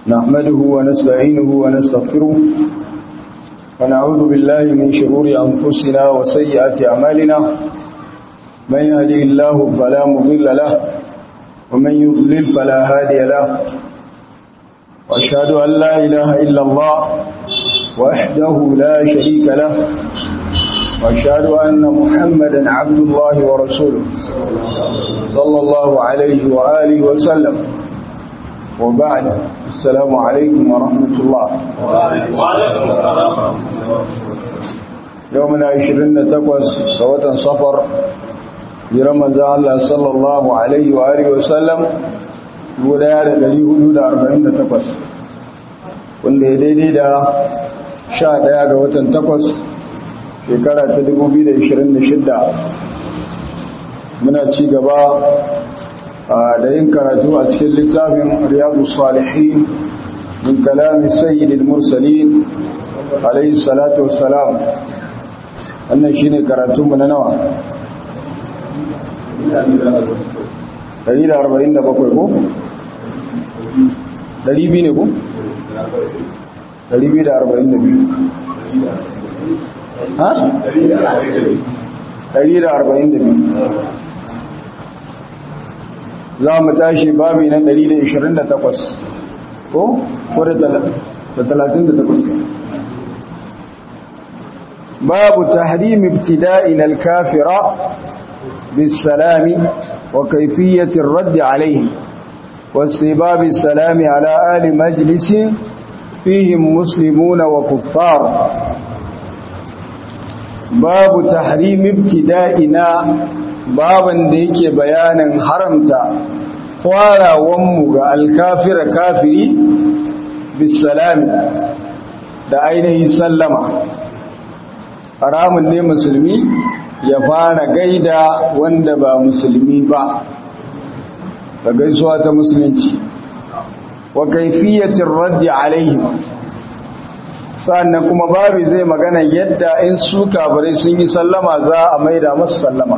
نحمده ونستعينه ونستغفره ونعوذ بالله من شرور أنفسنا وسيئات أعمالنا من يهدي الله فلا مضل له ومن يضلل فلا هادي له وأشهد أن لا إله إلا الله وحده لا شريك له وأشهد أن محمدا عبد الله ورسوله صلى الله عليه وآله وسلم وبعد السلام عليكم ورحمة الله يومنا عشرين تقوس فوتا صفر برمضان الله صلى الله عليه وآله وسلم guda da ɗari hudu da arba'in da takwas wanda ya daidai da sha ɗaya ga watan takwas shekara ta dubu biyu da ishirin da shidda muna ci gaba da yin karatu a cikin littafin riyadu salihin min kalami sayyidil mursalin alayhi salatu wassalam wannan shine karatunmu na nawa 147 ko? 200 ne ko? 242 ha? 142 za mu tashi babi na 128 ko? ko da 38 kai babu tahrim ibtida'in al-kafira بالسلام وكيفية الرد عليهم واستباب السلام على آل مجلس فيهم مسلمون وكفار باب تحريم ابتدائنا بابا ديك بيانا حرمت فارا ومغ الكافر كافري بالسلام da ainihin sallama haramun ne musulmi ya fara gaida wanda ba musulmi ba da gaisuwa ta musulunci wa kaifiyatin raddi alaihim sannan kuma babu zai magana yadda in su kafirai sun yi sallama za a maida masu sallama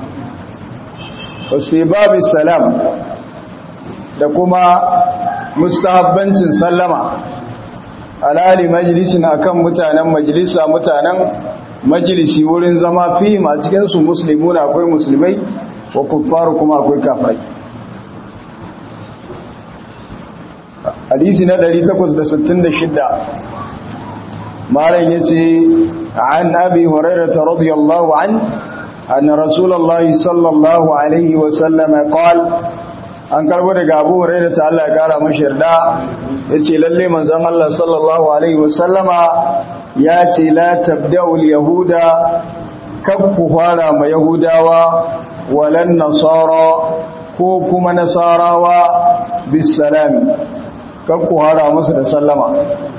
wasu babu salam da kuma mustahabbancin sallama alali majalisin akan mutanen majalisa mutanen majalisi wurin zama fihim a cikinsu musulmuna akwai musulmai wa kuffaru kuma akwai kafirai hadisi na 866 malam yace an abi hurairah radiyallahu an anna rasulullahi sallallahu alaihi wa sallam qala an karbo daga abu hurairah ta Allah ya kara mashi yarda yace lalle manzon Allah sallallahu alaihi wa sallama ya ce la tabda'ul yahuda kan ku fara ma yahudawa walan nasara ko kuma nasarawa bisalami kan ku fara musu da sallama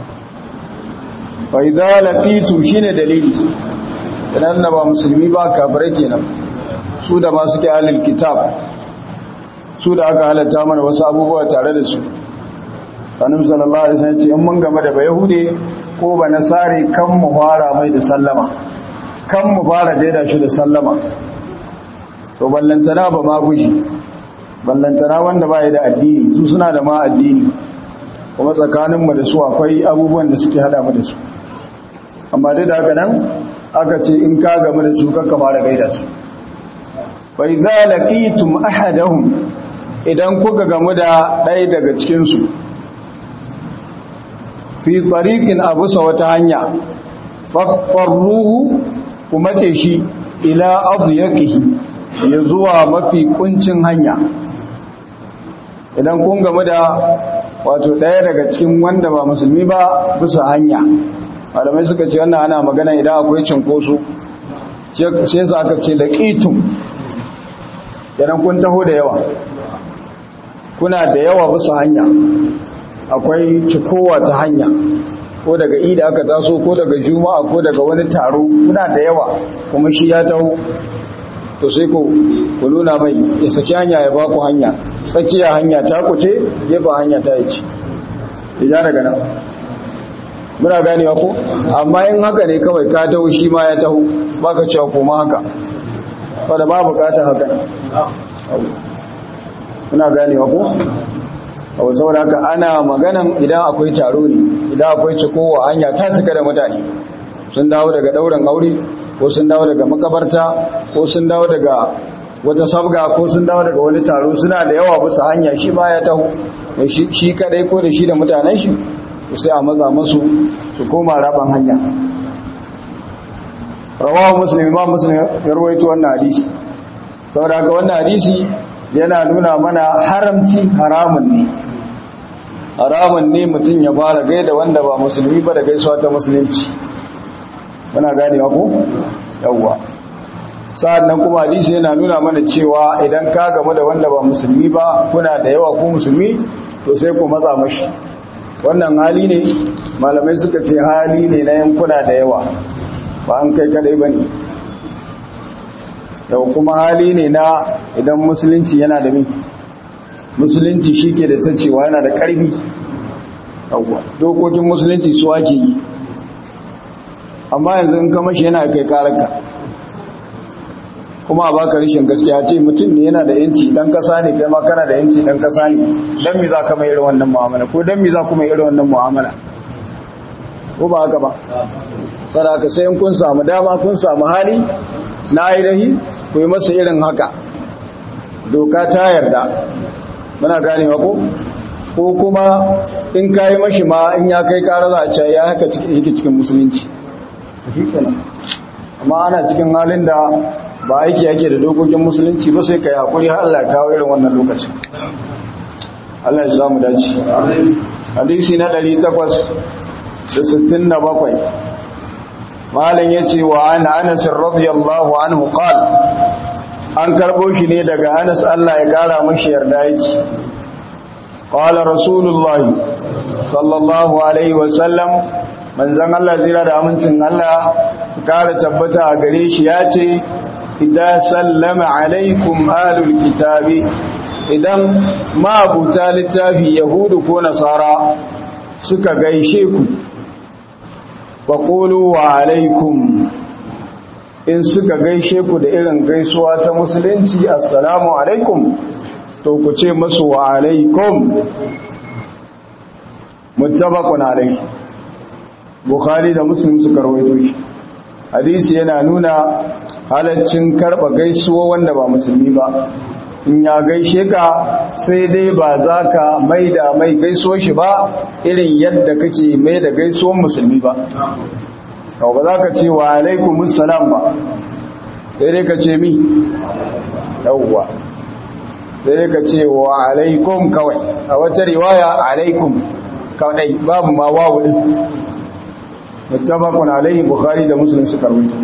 fa idza laqitu shine dalili idan na ba musulmi ba kafirai kenan su da ma suke ahlul kitab su da aka halatta mana wasu abubuwa tare da su annabi sallallahu alaihi wasallam ya ce in mun game da bayahude ko ba nasari kan mu fara mai da sallama kan mu fara daida shi da sallama to ballantana ba ma guji ballantana wanda ba da addini su suna da ma addini kuma tsakaninmu da su akwai abubuwan da suke hada mu da su amma dai da haka nan aka ce in ka gamu da su kakka fara gaida su fa idza laqitum ahadahum idan kuka gamu da ɗaya daga cikin su fi tsarikin abu sa wata hanya faɗaɗɗarruhu kuma ce shi ila abu ya ya zuwa mafi kuncin hanya idan kun gamu da wato ɗaya daga cikin wanda ba musulmi ba bisa hanya malamai suka ce wannan ana magana idan akwai cinkoso sai sa aka ce laƙitun idan kun taho da yawa kuna da yawa bisa hanya akwai cikowa ta hanya ko daga ida aka taso ko daga juma'a ko daga wani taro kuna da yawa kuma shi ya taho to sai ku ku nuna mai ya saki hanya ya ba ku hanya tsakiya hanya ta kuce gefen hanya ta yi ci ya daga nan muna ganewa ko amma in haka ne kawai ka taho shi ma ya taho baka cewa koma haka wadda ba bukatar haka muna ganewa ko kawai saboda haka ana maganan idan akwai taro ne idan akwai cikowa hanya ta cika da mutane sun dawo daga ɗaurin aure ko sun dawo daga makabarta ko sun dawo daga wata sabga ko sun dawo daga wani taro suna da yawa bisa hanya shi ba ya taho shi kadai ko da shi da mutanen shi sai a maza masu su koma raban hanya rawahu muslim imam muslim ya rawaito wannan hadisi saboda haka wannan hadisi yana nuna mana haramci haramun ne haramun ne mutum ya fara gaida wanda ba musulmi ba da gaisuwa ta musulunci muna ganewa ko yawwa sa'annan kuma hadisi yana nuna mana cewa idan ka gamu da wanda ba musulmi ba kuna da yawa ko musulmi to sai ku matsa mashi wannan hali ne malamai suka ce hali ne na yankuna da yawa ba an kai kadai ba ne yau kuma hali ne na idan musulunci yana da mi musulunci shi ke da ta cewa yana da ƙarfi dokokin musulunci su ake yi amma yanzu in kama shi yana kai karaka kuma a baka rishin gaskiya ce mutum ne yana da yanci dan kasa ne kai ma kana da yanci dan kasa ne dan mi za ka mai irin wannan mu'amala ko dan mi za ku mai irin wannan mu'amala ko ba haka ba sadaka sai in kun samu dama kun samu hali na ainihi ku yi masa irin haka doka ta yarda muna ganewa ko ko kuma in kayi mashi ma in ya kai kara za a ce ya haka yake cikin musulunci shi kenan amma ana cikin halin da ba aiki yake da dokokin musulunci ba sai ka yi hakuri har Allah ya kawo irin wannan lokacin Allah ya samu dace hadisi na 867 malam yace wa an Anas radiyallahu anhu qal an karbo shi ne daga Anas Allah ya kara mashi yarda yace qala rasulullahi sallallahu alaihi wasallam manzon Allah zira da amincin Allah kara tabbata a gare shi yace idan sallama alaikum alul kitabi idan mabuta littafi yahudu ko nasara suka gaishe ku faƙulu wa alaikum in suka gaishe ku da irin gaisuwa ta musulunci assalamu alaikum to ku ce masu wa alaikum muttabaqun alaihi bukhari da muslim suka rawaito shi hadisi yana nuna halaccin karba gaisuwa wanda ba musulmi ba in ya gaishe ka sai dai ba za ka mai da mai gaisuwa shi ba irin yadda kake mai da gaisuwan musulmi ba kawai ba za ka ce wa alaikumus salam ba sai dai ka ce mi yauwa sai dai ka ce wa alaikum kawai a wata riwaya alaikum kawai babu ma wawu din muttafaqun alaihi bukhari da muslim suka rawaito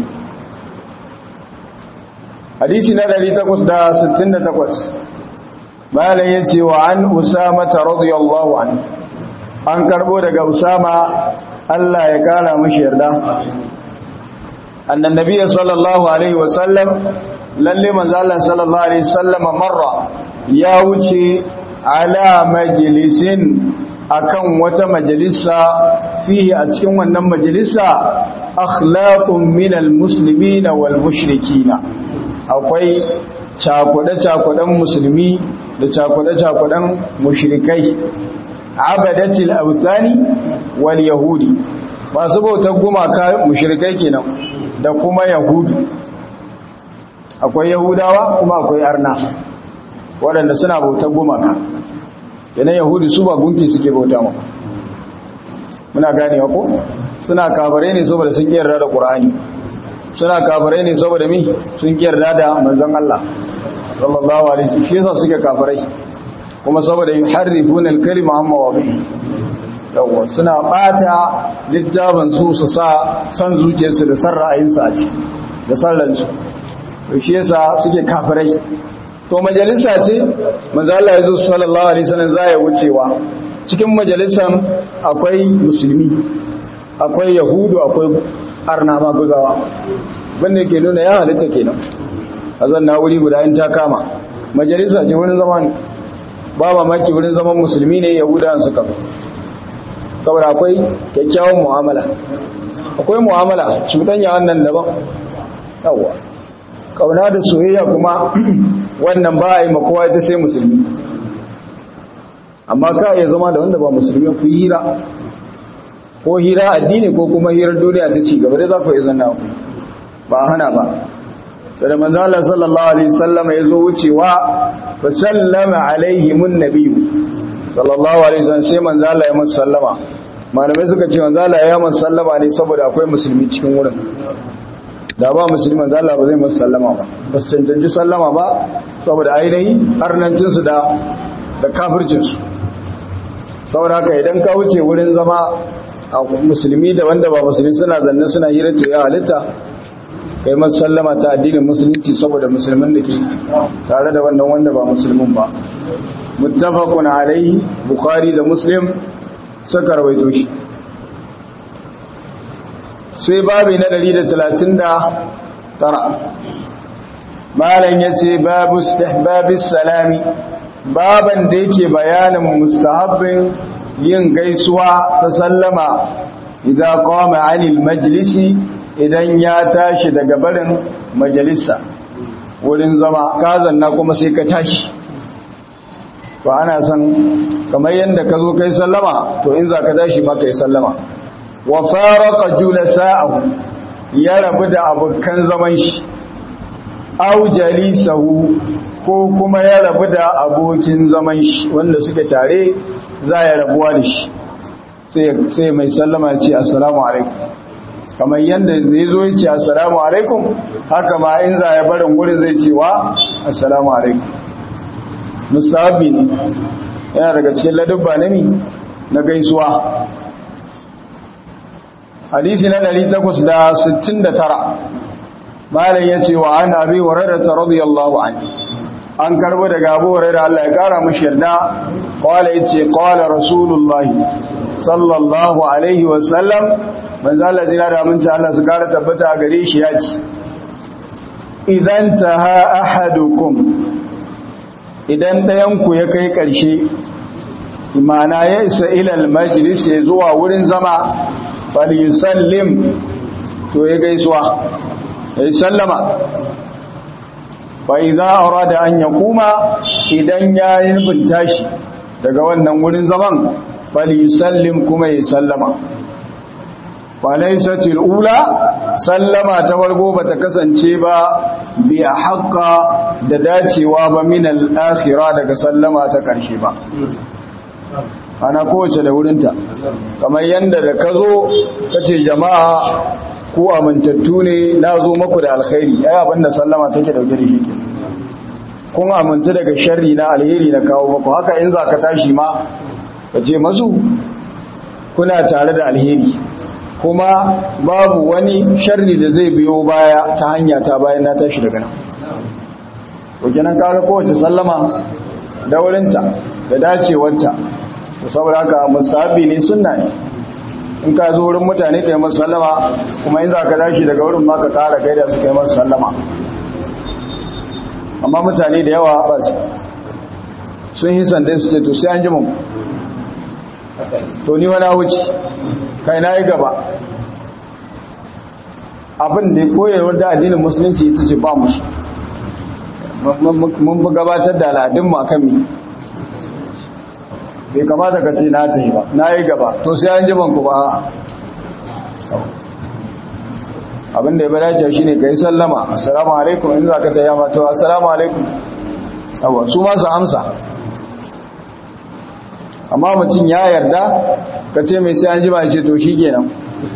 hadisi na 868 malam yace wa an usama radiyallahu an an karbo daga usama Allah ya kara mishi yarda annan nabiyyi sallallahu alaihi wasallam lalle manzo Allah sallallahu alaihi wasallam marra ya wuce ala majlisin akan wata majalisa fihi a cikin wannan majalisa akhlaqun minal muslimina wal mushrikina akwai cakuɗe-cakuɗen musulmi da cakuɗe-cakuɗen mushrikai abadatil autani wal yahudi masu bautar gumaka mushrikai kenan da kuma yahudu akwai yahudawa kuma akwai arna waɗanda suna bautar gumaka yana yahudu su ba gunki suke bauta maka muna ganewa ko suna kabare ne saboda sun yarda da qur'ani suna kafirai ne saboda mi sun yarda da manzon Allah sallallahu alaihi wasallam shi yasa suke kafirai kuma saboda yuharrifuna al-kalima amma wabihi yawa suna bata littafin su su sa san zuciyarsu da san ra'ayinsu a ciki da sallan su to shi yasa suke kafirai to majalisa ce manzo Allah ya zo sallallahu alaihi wasallam zai wucewa cikin majalisan akwai musulmi akwai yahudu akwai arna ma guzawa wanda ke nuna ya halitta kenan a zanna wuri guda in ta kama majalisa ce wurin zaman ba mamaki wurin zaman musulmi ne yahudawan suka saboda akwai kyakkyawan mu'amala akwai mu'amala cuɗanya wannan daban yawwa kauna da soyayya kuma wannan ba a yi makowa ita sai musulmi amma ka iya zama da wanda ba musulmi ku hira ko hira addini ko kuma hirar duniya ta ci gaba da za ku iya zanna ku ba hana ba sai da manzo Allah sallallahu alaihi wasallam ya zo wucewa fa sallama alaihimun nabiyyu sallallahu alaihi wasallam sai manzo Allah ya masa sallama malamai suka ce manzo Allah ya masa sallama ne saboda akwai musulmi cikin wurin da ba musulmi manzo Allah ba zai masa sallama ba ba su cancanci sallama ba saboda ainihi harnancin su da da kafircin su saboda haka idan ka wuce wurin zama a musulmi da wanda ba musulmi suna zanne suna hira to ya halitta kai masu sallama ta addinin musulunci saboda musulmin da ke tare da wannan wanda ba musulmin ba muttafaqun alaihi bukhari da muslim suka rawaito shi sai babi na 139 malam yace babu istihbabis salami baban da yake bayanin mustahabbin yin gaisuwa ta sallama idan qama anil majlisi idan ya tashi daga barin majalisa wurin zama ka zanna kuma sai ka tashi to ana san kamar yadda ka zo kai sallama to in za ka tashi ma kai sallama wa faraka julasa'ahu ya rabu da abokan zaman shi aw jalisahu ko kuma ya rabu da abokin zaman shi wanda suke tare za ya rabuwa da shi sai mai sallama ya ce assalamu alaikum kamar yadda zai zo ya ce assalamu alaikum haka ma in za ya barin wurin zai ce wa assalamu alaikum mustahabi ne yana daga cikin ladubba na mi na gaisuwa hadisi na 869 malam ya ce wa an abi hurairah radiyallahu anhu an karbo daga abu hurairah Allah ya kara mishi yarda qala yace qala rasulullahi sallallahu alaihi wa sallam manzo Allah jira da mun Allah su kara tabbata gare shi ya ce idan taha ahadukum idan dayan ku ya kai karshe imana ya isa ilal majlis ya zuwa wurin zama falyusallim to ya gaisuwa ya sallama fa idza arada an yaquma idan ya yi nufin tashi daga wannan wurin zaman falyusallim kuma ya sallama falaisatil ula sallama ta farko bata kasance ba bi haqqa da dacewa ba min al-akhirah daga sallama ta karshe ba ana kowace da wurinta kamar yanda da ka zo kace jama'a ku amintattu ne na zo maku da alkhairi ai abinda sallama take dauke da shi kun amince daga sharri na alheri na kawo maku haka in za ka tashi ma ka ce masu kuna tare da alheri kuma babu wani sharri da zai biyo baya ta hanya ta bayan na tashi daga nan to kenan kaga kowace sallama da wurinta da dacewarta to saboda haka mustahabi ne sunna ne in ka zo wurin mutane da masu sallama kuma in za ka tashi daga wurin ma ka kara gaida su kai masu sallama amma mutane da yawa ba su sun yi sandai su ce to sai an ji mu to ni wani wuce kai na yi gaba abin da koyarwar da addinin musulunci ita ce ba musu mun bi gabatar da al'adun makan mi bai kamata ka ce na ta yi ba na yi gaba to sai an jiman ku ba abin da ya bada ce shi ne ka yi sallama assalamu alaikum in za ka ta yama to assalamu alaikum abuwa su masu amsa amma mutum ya yarda ka ce mai sai an jima ce to shi kenan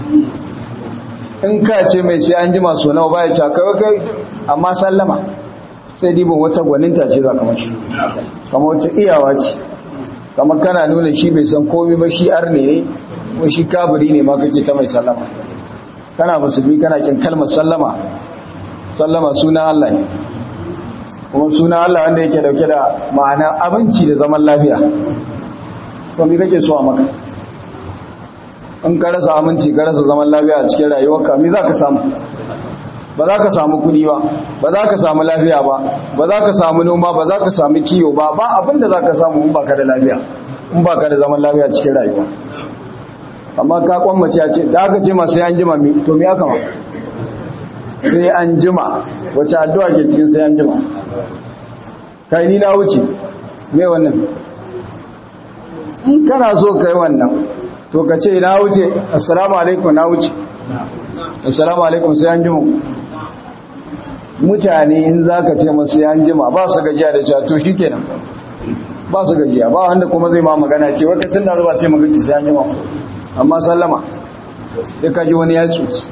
in ka ce mai sai an jima so nawa baya ce kai kai amma sallama sai dibin wata gwaninta ce za ka mashi kama wata iyawa ce kama kana nuna shi bai san komi ba shi ar ne ko shi kabiri ne ma kake ta mai sallama kana musulmi kana kin kalmar sallama sallama sunan Allah ne kuma sunan Allah wanda yake dauke da ma'ana abinci da zaman lafiya to me kake so a maka in ka rasa aminci ka rasa zaman lafiya a cikin rayuwarka me za ka samu ba za ka samu kudi ba ba za ka samu lafiya ba ba za ka samu noma ba za ka samu kiyo ba ba abinda za ka samu in ba ka da lafiya in ba ka da zaman lafiya cikin rayuwa amma ka kwammace ya ce da aka ce masu yan jima to me aka ma sai an jima wace addu'a ke cikin sai an jima kai ni na wuce me wannan in kana so kai wannan to ka ce na wuce assalamu alaikum na wuce assalamu alaikum sai an jima mutane in za ka ce masu yan jima ba su gajiya da cewa to shi kenan ba su gajiya ba wanda kuma zai ma magana ce wata tun da zuba ce magaji sai an jima amma sallama ya kaji wani ya cuci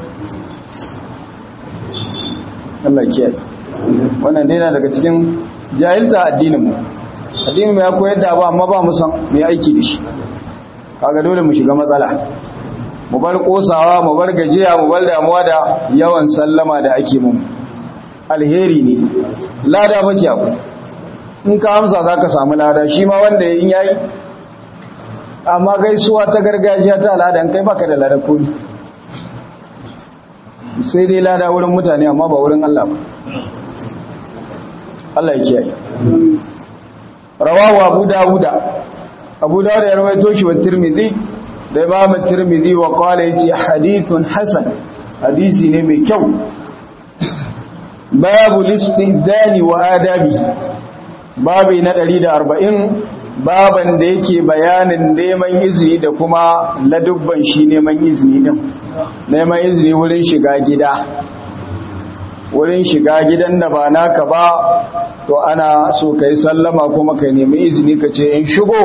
Allah kiyaye wannan dai na daga cikin jahilta addinin mu addinin mu ya koyar da ba amma ba mu san mai aiki da shi kaga dole mu shiga matsala mu bar kosawa mu bar gajiya mu bar damuwa da yawan sallama da ake mu alheri ne lada fa kiyaku in ka amsa zaka samu lada shi ma wanda in yayi amma gaisuwa ta gargajiya ta al'ada kai baka da lada ko sai dai lada wurin mutane amma ba wurin Allah ba Allah ya kiyaye rawahu abu dawuda abu dawuda ya rawaito shi wa tirmidhi da imam tirmidhi wa qala yace hadithun hasan hadisi ne mai kyau babu listidani wa adabi babu na 140 baban da yake bayanin neman izini da kuma ladubban shi neman izini din neman izini wurin shiga gida wurin shiga gidan da ba naka ba to ana so kai sallama kuma ka nemi izini ka ce in shigo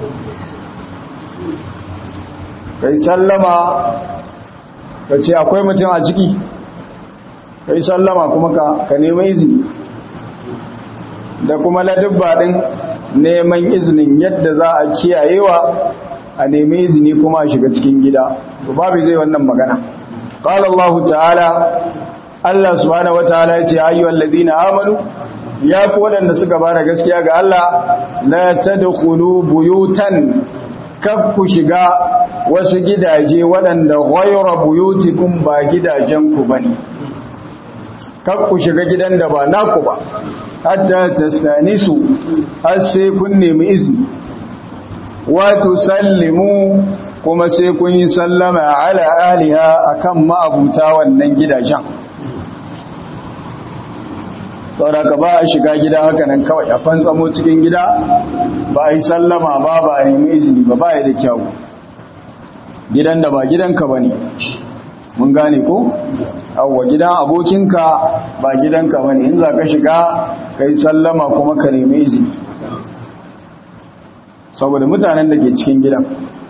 kai sallama ka ce akwai mutum a ciki kai sallama kuma ka nemi izini da kuma ladubba din neman izinin yadda za a kiyayewa a nemi izini kuma a shiga cikin gida babu zai wannan magana qala Allah ta'ala Allah subhanahu wataala yace ayyuhal ladina amanu ya ku wadanda suka bada gaskiya ga Allah la tadkhulu buyutan kaf ku shiga wasu gidaje wadanda ghayra buyutikum ba gidajen ku bane kaf ku shiga gidan da ba naku ba hatta tastanisu har sai kun nemi izini wa tusallimu kuma sai kun yi sallama ala aliha akan ma'abuta wannan gidajen saboda ka ba a shiga gida haka nan kawai a fantsamo cikin gida ba a yi sallama ba ba a nemi izini ba ba ya da kyau gidan da ba gidanka ba ne mun gane ko awwa gidan abokinka ba gidanka ba ne in za ka shiga ka yi sallama kuma ka nemi izini saboda mutanen da ke cikin gidan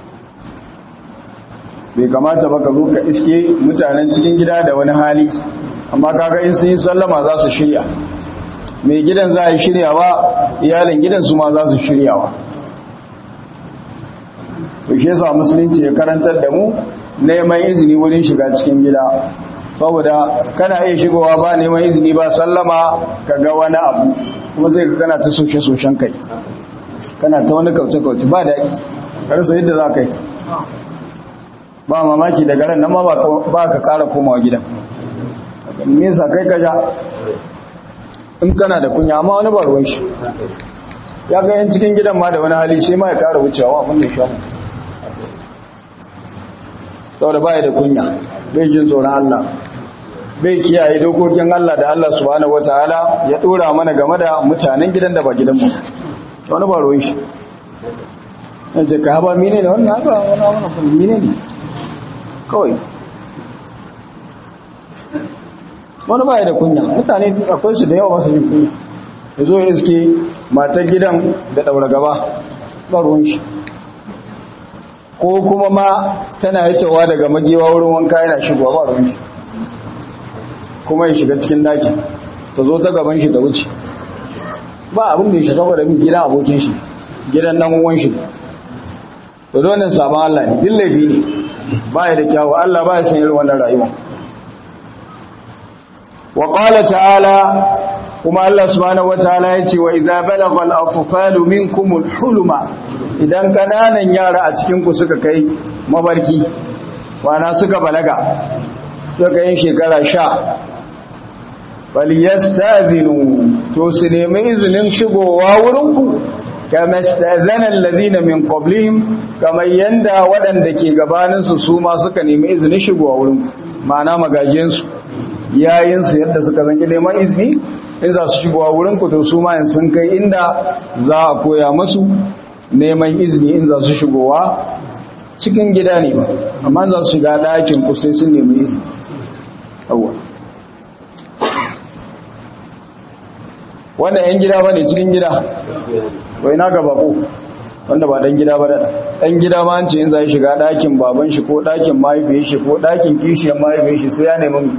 bai kamata ba ka zo ka iske mutanen cikin gida da wani hali amma kaga in sun yi sallama za su shirya mai gidan za a yi shiryawa iyalin gidan su ma za su shiryawa shi yasa musulunci ya karantar da mu neman izini wurin shiga cikin gida saboda kana iya shigowa ba neman izini ba sallama ka ga wani abu kuma sai ka kana ta soshe-soshen kai kana ta wani kauce-kauce ba daɗi karsa yadda za ka yi ba mamaki daga ran nan ma ba ka ƙara komawa gidan nesa kai ka ja in kana da kunya amma wani ba ruwan shi ya ga yan cikin gidan ma da wani hali sai ma ya ƙara wucewa abin da shi saboda baya da kunya bai jin tsoron Allah bai kiyaye dokokin Allah da Allah subhanahu wataala ya dora mana game da mutanen gidan da ba gidanmu wani ba ruwan shi yanzu ka haba mine ne wannan haka wani wani kuma mine ne kawai wani baya da kunya mutane akwai su da yawa masu jin kunya ya zo ya iske matar gidan da ɗaura gaba ba ruwan shi ko kuma ma tana yacewa daga magewa wurin wanka yana shigowa ba ruwan shi kuma ya shiga cikin daki ta zo ta gaban shi ta wuce ba abin da ya shiga da bin gidan abokin shi gidan nan uwan shi to dole sabon Allah ne din laifi ne ba ya da kyawu Allah ba ya san irin wannan rayuwa wa qala ta'ala kuma Allah subhanahu wataala ya ce wa idza balagha al-atfalu minkum al-huluma idan kananan yara a cikin ku suka kai mabarki wana suka balaga suka yin shekara sha falyastazinu to su nemi izinin shigowa wurinku kama stazana allazina min qablihim kamar yanda waɗanda ke gabanin su su ma suka nemi izinin shigowa wurinku ma'ana magajin su yayin su yadda suka zanki neman izini in za su shigowa wurinku to su ma sun kai inda za a koya musu neman izini in za su shigowa cikin gida ne ba amma za su shiga ɗakin ku sai sun nemi izini yawwa wannan yan gida ba ne cikin gida wai na ga bako wanda ba dan gida ba da dan gida ma an ce in za shiga ɗakin baban shi ko ɗakin mahaifiyar shi ko ɗakin kishiyar mahaifiyar shi sai ya nemi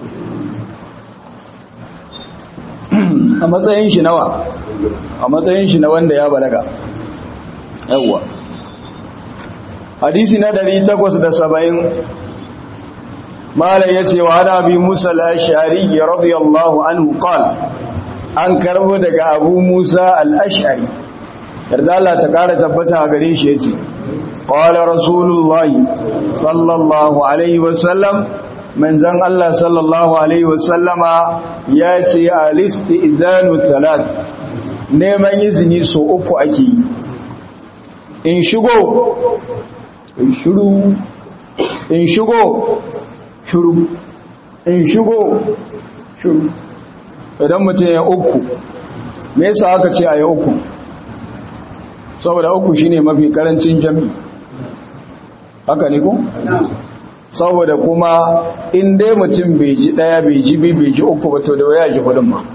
a matsayin shi nawa a matsayin shi na wanda ya balaga yawwa hadisi na 870 mala yace wa hada bi musa al-ash'ari radiyallahu anhu qala an karbo daga abu musa al-ash'ari yarda Allah ta kara tabbata a gare shi yace qala rasulullahi sallallahu alaihi wasallam manzon Allah sallallahu alaihi wasallama yace al-istizanu thalath neman izini so uku ake yi in shigo in shiru in shigo shiru in shigo shiru idan mutum ya uku me yasa aka ce a yi uku saboda uku shine mafi karancin jami haka ne ko saboda kuma in dai mutum bai ji daya bai ji bi bai ji uku ba to da waya ji hudun ma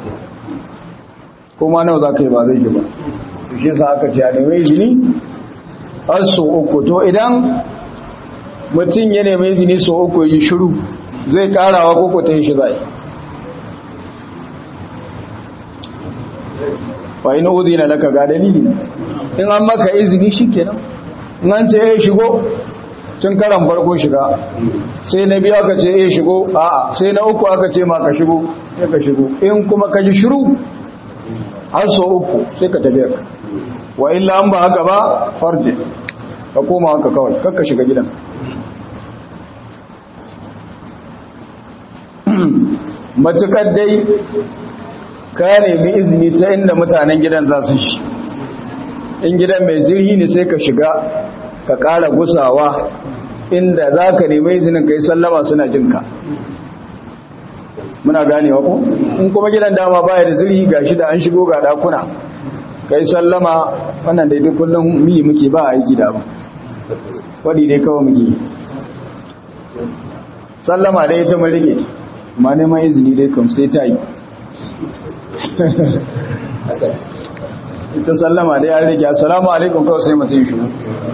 kuma nawa za ka yi ba zai ji ba shi sa aka ce a nemi izini har so uku to idan mutum ya nemi izini so uku yi shiru zai karawa koko ta yi shi zai wa ina uzi na laka ga dalili in an maka izini shi kenan in an ce ya shigo tun karan farko shiga sai na biyu aka ce ya shigo a'a sai na uku aka ce ma ka shigo ya ka shigo in kuma ka ji shiru har so uku sai ka tafiya ka wa illa an ba haka ba farje ka koma haka kawai kakka shiga gidan matukar dai ka nemi izini ta inda mutanen gidan za su shi in gidan mai zirhi ne sai ka shiga ka ƙara gusawa inda za ka nemi izinin ka yi sallama suna jinka muna ganewa ko in kuma gidan dama baya da zirhi ga shi da an shigo ga ɗakuna ka yi sallama wannan daidai kullum mi muke ba a aiki da ba waɗi dai kawai muke sallama dai ta marige ma neman izini dai kam sai ta yi ita sallama dai an rage assalamu alaikum kawai sai mutum shi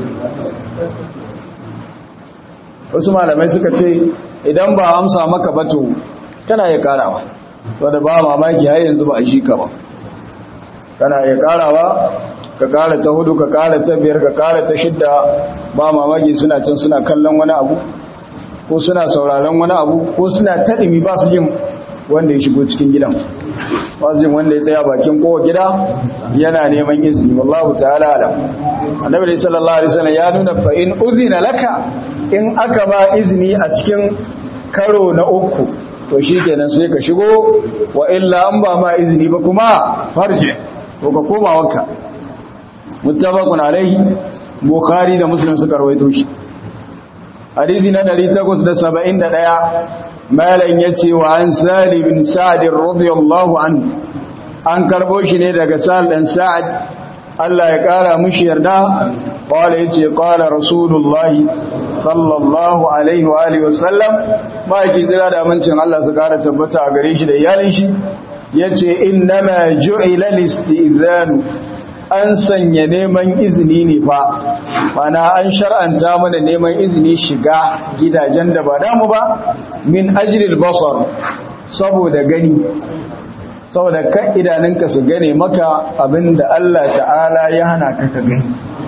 wasu malamai suka ce idan ba amsa maka bato kana ya karawa wadda ba mamaki har yanzu ba a shi ka ba kana ya karawa ka kara ta hudu ka kara ta biyar ka kara ta shidda ba mamaki suna can suna kallon wani abu ko suna sauraron wani abu ko suna taɗimi ba su yin wanda ya shigo cikin gidan ba su yin wanda ya tsaya bakin kowa gida yana neman izini wallahu ta'ala alam annabi sallallahu alaihi wasallam ya nuna fa in uzina laka in aka ba izini a cikin karo na uku to shikenan sai ka shigo wa illa an ba ma izini ba kuma farje to ka koma wanka muttafaqun alaihi bukhari da muslim suka rawaito shi hadisi na 871 malan yace wa an sali bin sa'd radiyallahu anhu an karbo shi ne daga sal dan sa'ad Allah ya kara mushi yarda qala yace qala rasulullahi sallallahu alaihi wa alihi wasallam ma yake jira da amincin Allah su kara tabbata a gare shi da iyalin shi yace innama ju'ila listizanu an sanya neman izini ne fa mana an shar'anta mana neman izini shiga gidajen da ba damu ba min ajril basar saboda gani saboda kan idanunka su gane maka abinda Allah ta'ala ya hana ka ka gani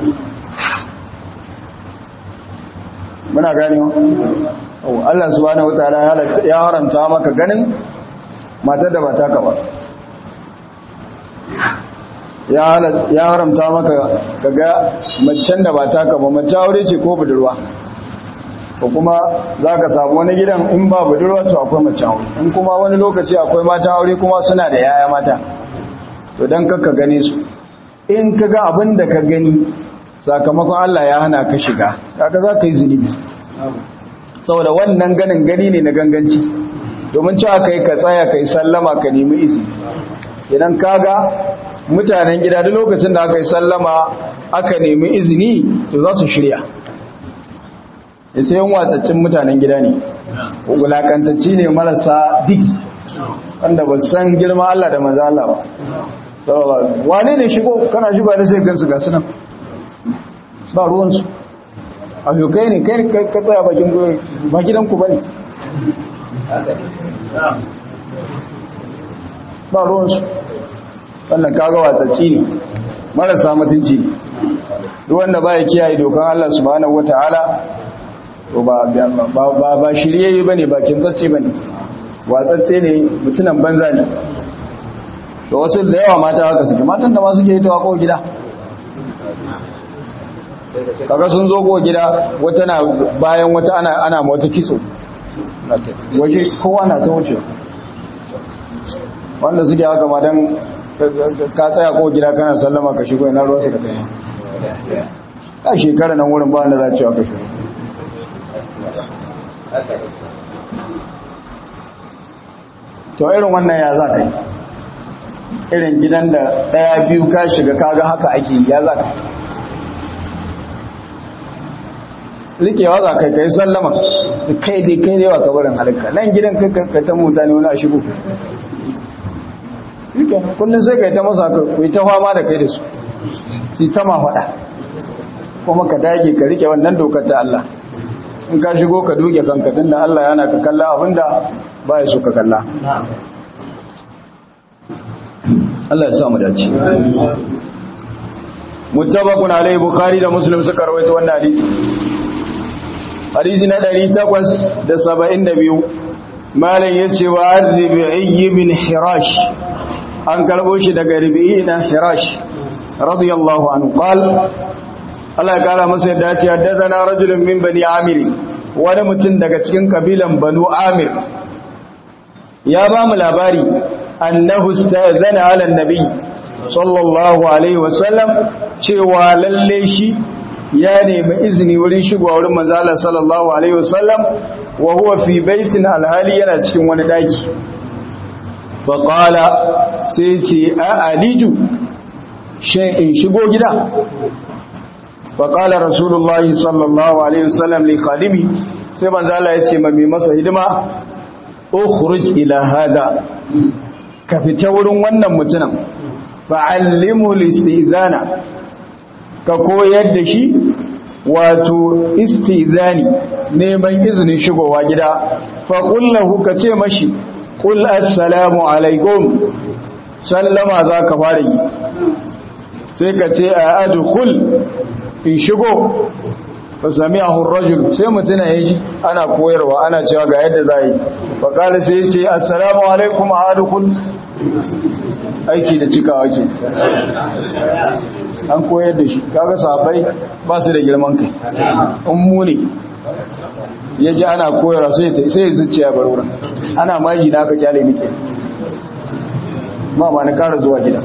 muna gane wa Allah subhanahu wataala ya haramta maka ganin matar da ba ta ka ba ya haramta maka kaga macen da ba taka ba mace aure ce ko budurwa ko kuma za ka samu wani gidan in ba budurwa to akwai mace aure in kuma wani lokaci akwai mata aure kuma suna da yaya mata to don kakka gane su in ka ga abin da ka gani sakamakon Allah ya hana ka shiga kaga za ka yi zunubi saboda wannan ganin gani ne na ganganci domin cewa kai ka tsaya kai sallama ka nemi izini idan kaga mutanen gida duk lokacin da aka yi sallama aka nemi izini to za su shirya sai yan watsaccin mutanen gida ne wulakantacci ne marasa diki wanda ba san girma Allah da maza Allah ba wane ne shigo kana shigo ne sai gansu ga sunan ba ruwansu a kai ne kai ka tsaya bakin goyon ba gidanku ba ne ba ruwansu wannan kaga watsacci ne marasa mutunci ne duk wanda ba ya kiyaye dokan Allah subhanahu wataala to ba ba ba shiryayye bane ba kintsacce bane watsacce ne mutunan banza ne to wasu da yawa mata haka suke matan da ma suke yi ta ko gida kaga sun zo ko gida wata na bayan wata ana ana wata kitso waje kowa na ta wuce wanda suke haka ma dan ka tsaya ko gida kana sallama ka shigo ina ruwa da kai a shekara nan wurin ba wanda za cewa ka shigo to irin wannan ya za ka yi irin gidan da ɗaya biyu ka shiga kaga haka ake ya za ka rikewa za ka kai sallama kai dai kai dai wa kabarin halitta nan gidan kai ta mutane wani a shigo kullum sai kai ta masa ka yi ta fama da kai da su su ta ma faɗa kuma ka dage ka rike wannan dokar ta Allah in ka shigo ka duke kanka tun da Allah yana ka kalla abinda ba ya so ka kalla Allah ya sa mu dace muttafaqun alayhi bukhari da muslim suka rawaito wannan hadisi hadisi na 872 malam yace wa arzibi ibn hirash an karbo shi daga rabi'i na hirash radiyallahu anhu qal Allah ya kara masa yadda ce haddathana rajulun min bani amir wani mutum daga cikin kabilan banu amir ya ba mu labari annahu sta'zana ala nabi sallallahu alaihi wasallam cewa lalle shi ya nemi izini wurin shigowa wurin manzo Allah sallallahu alaihi wasallam wa huwa fi baitin alhali yana cikin wani daki fa qala sai ce a aliju shin in shigo gida fa qala rasulullahi sallallahu alaihi wasallam li khadimi sai manzo Allah ya ce ma mai masa hidima ukhruj ila hada ka fita wurin wannan mutumin fa'allimu listizana ka koyar da shi wato istizani neman izinin shigowa gida faƙullahu ka ce mashi ƙul assalamu alaikum sallama za ka fara yi sai ka ce a adukul in shigo ba sami a hurrajul sai mutuna ya ji ana koyarwa ana cewa ga yadda za yi faƙali sai ce assalamu alaikum a adukul aiki da cikawa ke an koyar da shi kaga sahabbai ba su da girman kai in muni ya ji ana koyarwa sai ya zuciya bar wurin ana maji na aka kyale nike ma ba na kara zuwa gida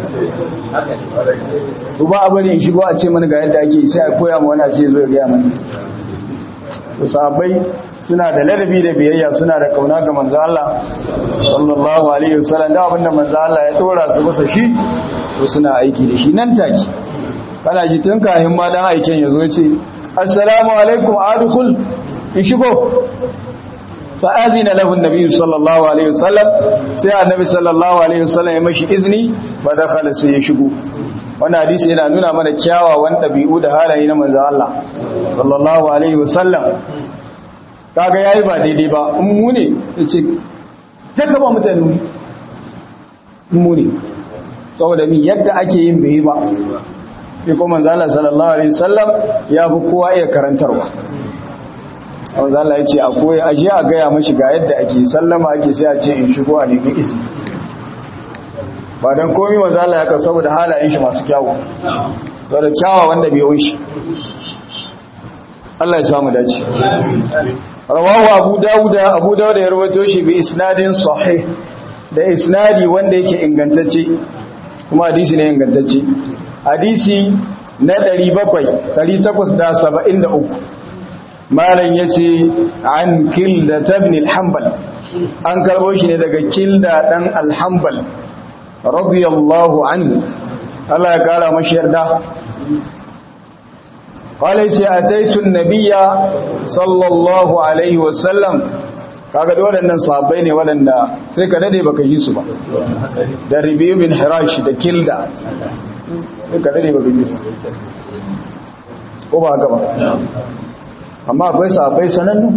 ba a bari in shigo a ce mana ga yadda ake sai a koya ma wani a ce zo ya gaya mana sahabbai suna da ladabi da biyayya suna da kauna ga manzo Allah sallallahu alaihi wasallam da abinda manzo Allah ya dora su masa shi to suna aiki da shi nan take kana ji tun kahin ma dan aiken yazo yace assalamu alaikum adkhul in shigo fa azina lahu an-nabi sallallahu alaihi wasallam sai annabi sallallahu alaihi wasallam ya mashi izini ba dakhala sai ya shigo wannan hadisi yana nuna mana kyawawan dabi'u da halaye na manzo Allah sallallahu alaihi wasallam kaga yayi ba daidai ba in mu ne yace taka ba mutane mu ne saboda mi yadda ake yin bai ba sai kuma manzo Allah sallallahu alaihi wasallam ya fi kowa iya karantarwa manzo Allah yace a koyi aje a gaya mashi ga yadda ake sallama ake sai a ce in shigo a nemi izini ba dan komai manzo Allah ya ka saboda halayen shi masu kyawu saboda kyawa wanda bai yi shi Allah ya samu dace rawahu abu dawuda abu dawuda ya rawaito shi bi isnadin sahih da isnadi wanda yake ingantacce kuma hadisi ne ingantacce hadisi na 700 873 malam yace an kilda ibn al-hanbal an karbo shi ne daga kilda dan al-hanbal radiyallahu anhu Allah ya kara mashi yarda qala ce ataitu nabiyya sallallahu alaihi wasallam kaga da waɗannan sahabbai ne waɗanda sai ka dade baka yi su ba da Rabi' bin Hirash da Kilda sai ka dade baka yi su ko ba haka ba amma akwai sahabbai sanannu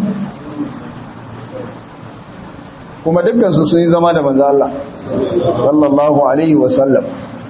kuma dukkan su sun yi zama da manzo Allah sallallahu alaihi wasallam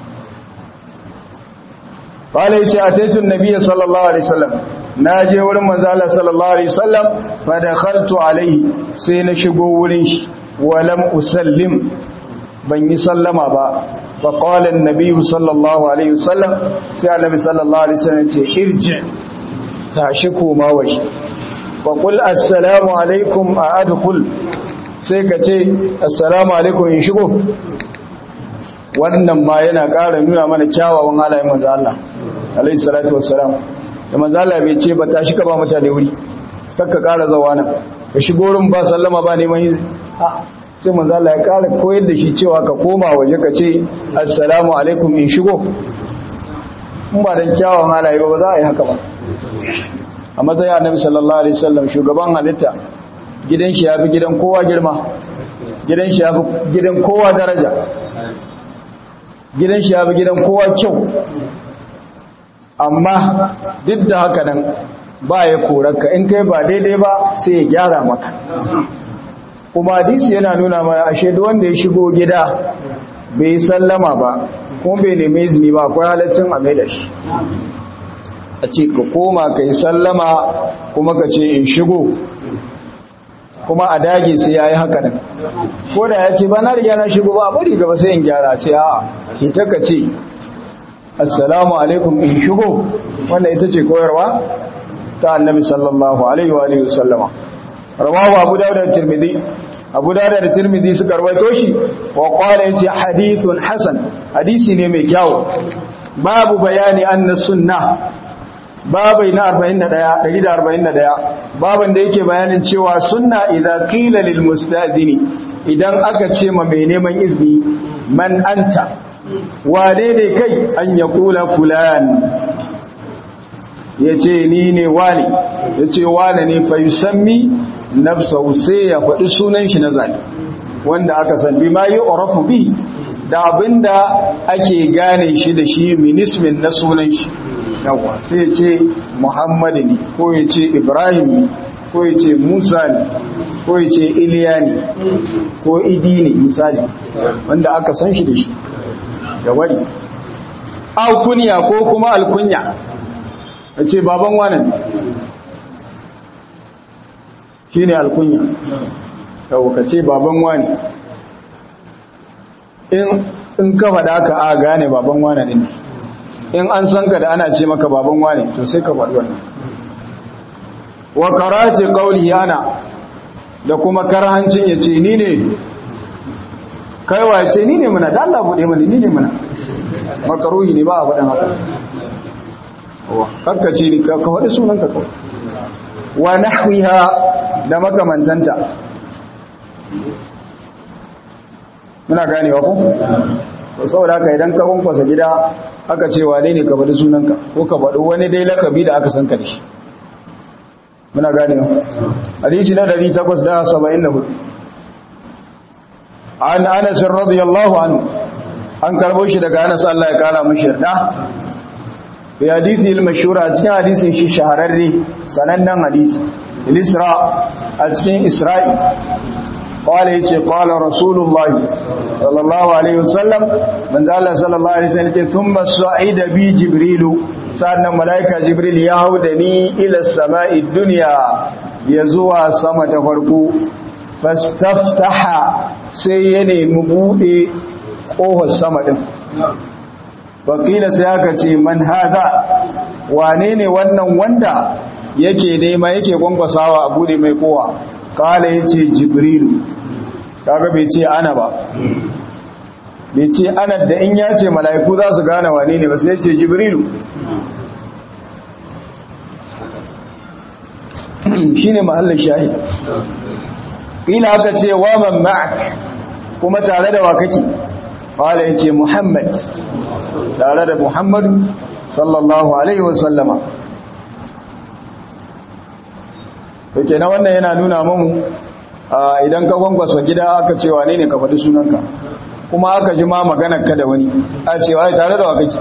قال يتي أتيت النبي صلى الله عليه وسلم ناجي ورم منزال صلى الله عليه وسلم فدخلت عليه سين شغو ورين ولم أسلم بني سلم با فقال النبي صلى الله عليه وسلم سي النبي صلى الله عليه وسلم ارجع تاشكو ما وش وقل السلام عليكم أدخل sai ka ce assalamu alaikum in shigo wannan ma yana ƙara nuna mana kyawawan halayen manzo Allah alaihi salatu wassalam da manzo Allah bai ce ba tashi ka ba mutane wuri kakka ƙara zawa nan ka shigo wurin ba sallama ba neman yi a sai manzo Allah ya ƙara koyar da shi cewa ka koma waje ka ce assalamu alaikum in shigo in ba dan kyawawan halaye ba ba za a yi haka ba a matsayin annabi sallallahu alaihi wasallam shugaban halitta gidan shi ya fi gidan kowa girma gidan shi ya fi gidan kowa daraja gidan shi ya fi gidan kowa kyau amma duk da haka nan ba ya korarka in kai ba daidai ba sai ya gyara maka kuma hadisi yana nuna mana ashe duk wanda ya shigo gida bai sallama ba kuma bai nemi izini ba akwai halaccin a mai da shi a ce ka koma ka yi sallama kuma ka ce in shigo kuma a dage sai ya yi haka nan ko da ya ce ba na riga na shigo ba a bari gaba sai in gyara ce a ita ka ce assalamu alaikum in shigo wannan ita ce koyarwa ta annabi sallallahu alaihi wa alihi wasallama rawahu abu dawud da tirmidhi abu dawud da tirmidhi suka rawaito shi wa qala yace hadithun hasan hadisi ne mai kyau babu bayani anna sunnah babai na 41 141 baban da yake bayanin cewa sunna idza qila lil mustadini idan aka ce ma mai neman izini man anta wane ne kai an ya kula fulan yace ni ne wani yace wane ne fa yusammi nafsahu sai ya faɗi sunan shi na zaki wanda aka san bi ma yu'rafu bi da abinda ake gane shi da shi minismin na sunan shi yawa sai ce Muhammad ne ko ya ce Ibrahim ne ko ya ce Musa ne ko ya ce Iliya ne ko Idi ne misali wanda aka san shi da shi da wari alkunya ko kuma alkunya ya ce baban wanan shi ne alkunya yau ka ce baban wani in ka faɗa ka a gane baban wanan ne in an san ka da ana ce maka baban wane to sai ka faɗi wannan wa karati qawli ana da kuma karhancin yace ni ne kai wa yace ni ne muna da Allah bude mana ni ne muna makaruhi ne ba a faɗin haka wa kakkace ni ka faɗi sunan ka kawai wa nahwiha da makamantanta muna ganewa ko to saboda haka idan ka kwankwasa gida aka ce wane ne ka faɗi sunanka ko ka faɗi wani dai lakabi da aka san ka da shi muna gane hadisi na 874 an anas radiyallahu anhu an karbo shi daga anas Allah ya kara mishi yarda bi hadisi al-mashhur a cikin hadisin shi shahararre sanannen hadisi al-isra a cikin isra'i قال يتي قال رسول الله صلى الله عليه وسلم من ذا الله صلى الله عليه وسلم ثم صعد بي جبريل سألنا ملائكة جبريل يهودني إلى السماء الدنيا يزوى سما تفرقو فاستفتح سيني مبوئي قوه السما دم وقيل سياكتي من هذا وانيني wannan wanda yake nema yake gwangwasawa abu ne mai kowa kala ya ce jibrilu kaga bai ce ana ba bai ce ana da in ya ce mala'iku za su gane wane ne ba sai ce jibrilu shi ne mahallin shahi ƙila aka ce wa man ma'ak kuma tare da wa kake qala yace muhammad tare da muhammadu sallallahu alaihi wasallama Dake na wannan yana nuna mamu idan ka gwangwasa gida aka ce wane ne ka faɗi sunanka kuma aka ji ma maganar ka da wani a ce wai tare da wa kake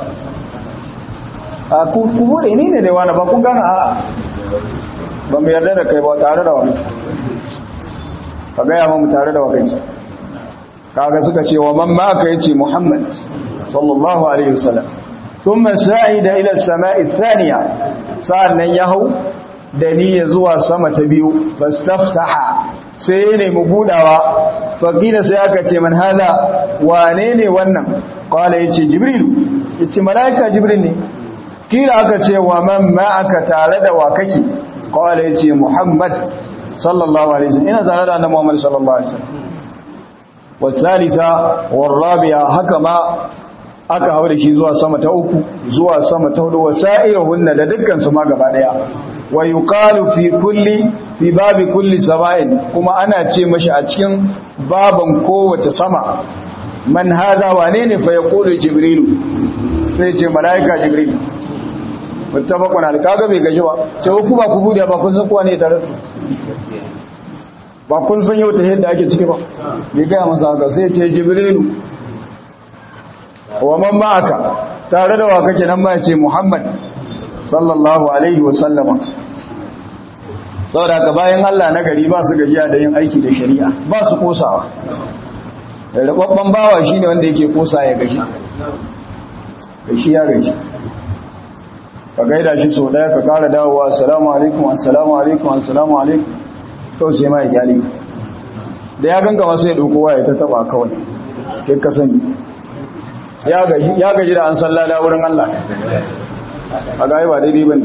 a ku bude ni ne da wani ba kun gana a ba mu yarda da kai ba tare da wa kake ka gaya mamu tare da wa kake kaga suka ce wa man ma aka yace muhammad sallallahu alaihi wasallam thumma sa'ida ila as-sama'i ath-thaniya sa'annan ya hau da niyya zuwa sama ta biyu fastaftaha sai ya nemi budawa faqila sai aka ce man hada wane ne wannan qala yace jibril yace malaika jibril ne kila aka ce wa man ma aka tare da wa kake qala yace muhammad sallallahu alaihi wasallam ina tare da annabi muhammad sallallahu alaihi wasallam والثالثة والرابعة هكما aka hau da shi zuwa sama ta uku zuwa sama ta hudu wasa'irahunna da dukkan su ma gaba daya wa yuqalu fi kulli fi babi kulli sama'in kuma ana ce mashi a cikin baban kowace sama man hada wane ne fa yaqulu jibrilu sai ce malaika jibril muttafaqun al kaga bai gaji ba sai ku ba ku bude ba kun san kowa ne tare ba kun san yau ta yadda ake ciki ba bai gaya masa haka sai ce jibrilu wa man ma'aka tare da wa kake nan ma ce muhammad sallallahu alaihi wa sallama saboda ka bayan Allah na gari ba su gajiya da yin aiki da shari'a ba su kosawa rababban bawa shine wanda yake kosa ya gashi gashi ya gashi ka gaida shi sau daya ka kara dawowa assalamu alaikum assalamu alaikum assalamu alaikum kawai sai ma ya gyale da ya ganga masu ya ɗauko ya ta taba kawai kai ka sani ya gaji da an sallada wurin Allah a gaya ba daidai ba ne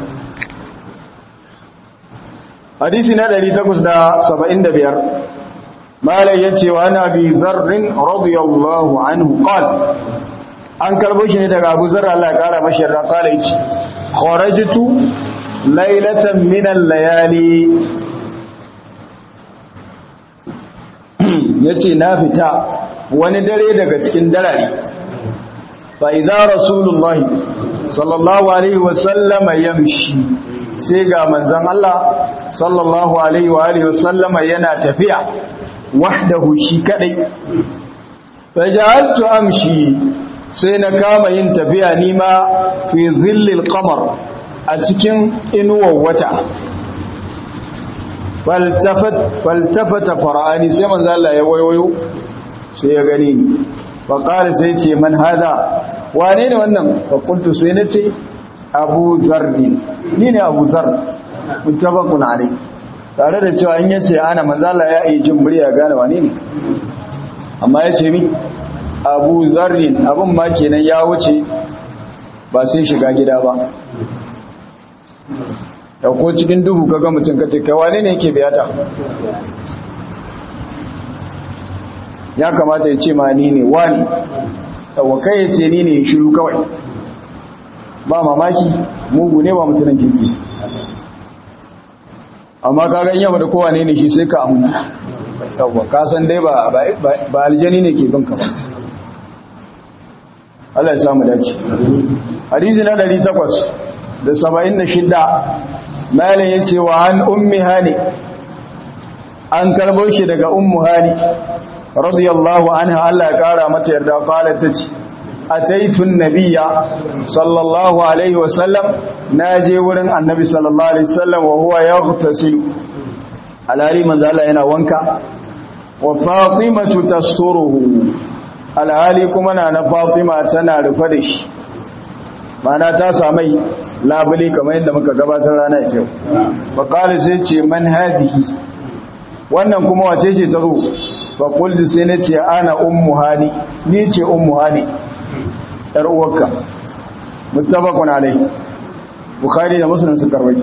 hadisi na 875 malai ya ce wa na bi zarrin radiyallahu anhu qal an karbo shi ne daga abu zarra Allah ya kara mashi yarda kala yace kharajtu laylatan min al-layali ya ce na fita wani dare daga cikin darare fa idza rasulullahi sallallahu alaihi wasallama yamshi sai ga manzon Allah sallallahu alaihi wa alihi wasallama yana tafiya wahdahu shi kadai faja'altu amshi sai na kama yin tafiya nima fi zillil qamar a cikin inuwar wata faltafata fara'ani sai manzo Allah ya wayoyo sai ya gani ni fa qala sai ce man hada wane ne wannan fa qultu sai nace Abu Dharr ni ne Abu Dharr muttafaqun alai tare da cewa in yace ana manzo Allah ya yi jin murya gane wane ne amma yace mi Abu Dharr abun ma kenan ya wuce ba sai shiga gida ba ko cikin duhu kaga mutum kace kai wane ne yake biyata ya kamata ya ce ma ni ne wani yawa kai ya ce ni ne shiru kawai ba mamaki mugu ne ba mutumin kirki amma kaga in yaba da kowa ne ne shi sai ka amuna yawa ka san dai ba ba aljani ne ke binka ba Allah ya samu dace hadisi na 876 malin ya ce wa an ummi hani an karbo shi daga ummu hani radiyallahu anha Allah ya kara mata yarda qalat tace ataitun nabiyya sallallahu alaihi wasallam naje wurin annabi sallallahu alaihi wasallam wa huwa yaghtasilu alhali manzo Allah yana wanka wa fatimatu tasturuhu alhali kuma na na fatima tana rufe da shi mana ta samai labule kamar yadda muka gabatar rana ita yau faƙali sai ce man hadihi wannan kuma wace ce ta zo faƙulti sai na ce ana ummu hani ni ce ummu hani ‘yar uwarka mutabakun alai bukari da musulun su karwai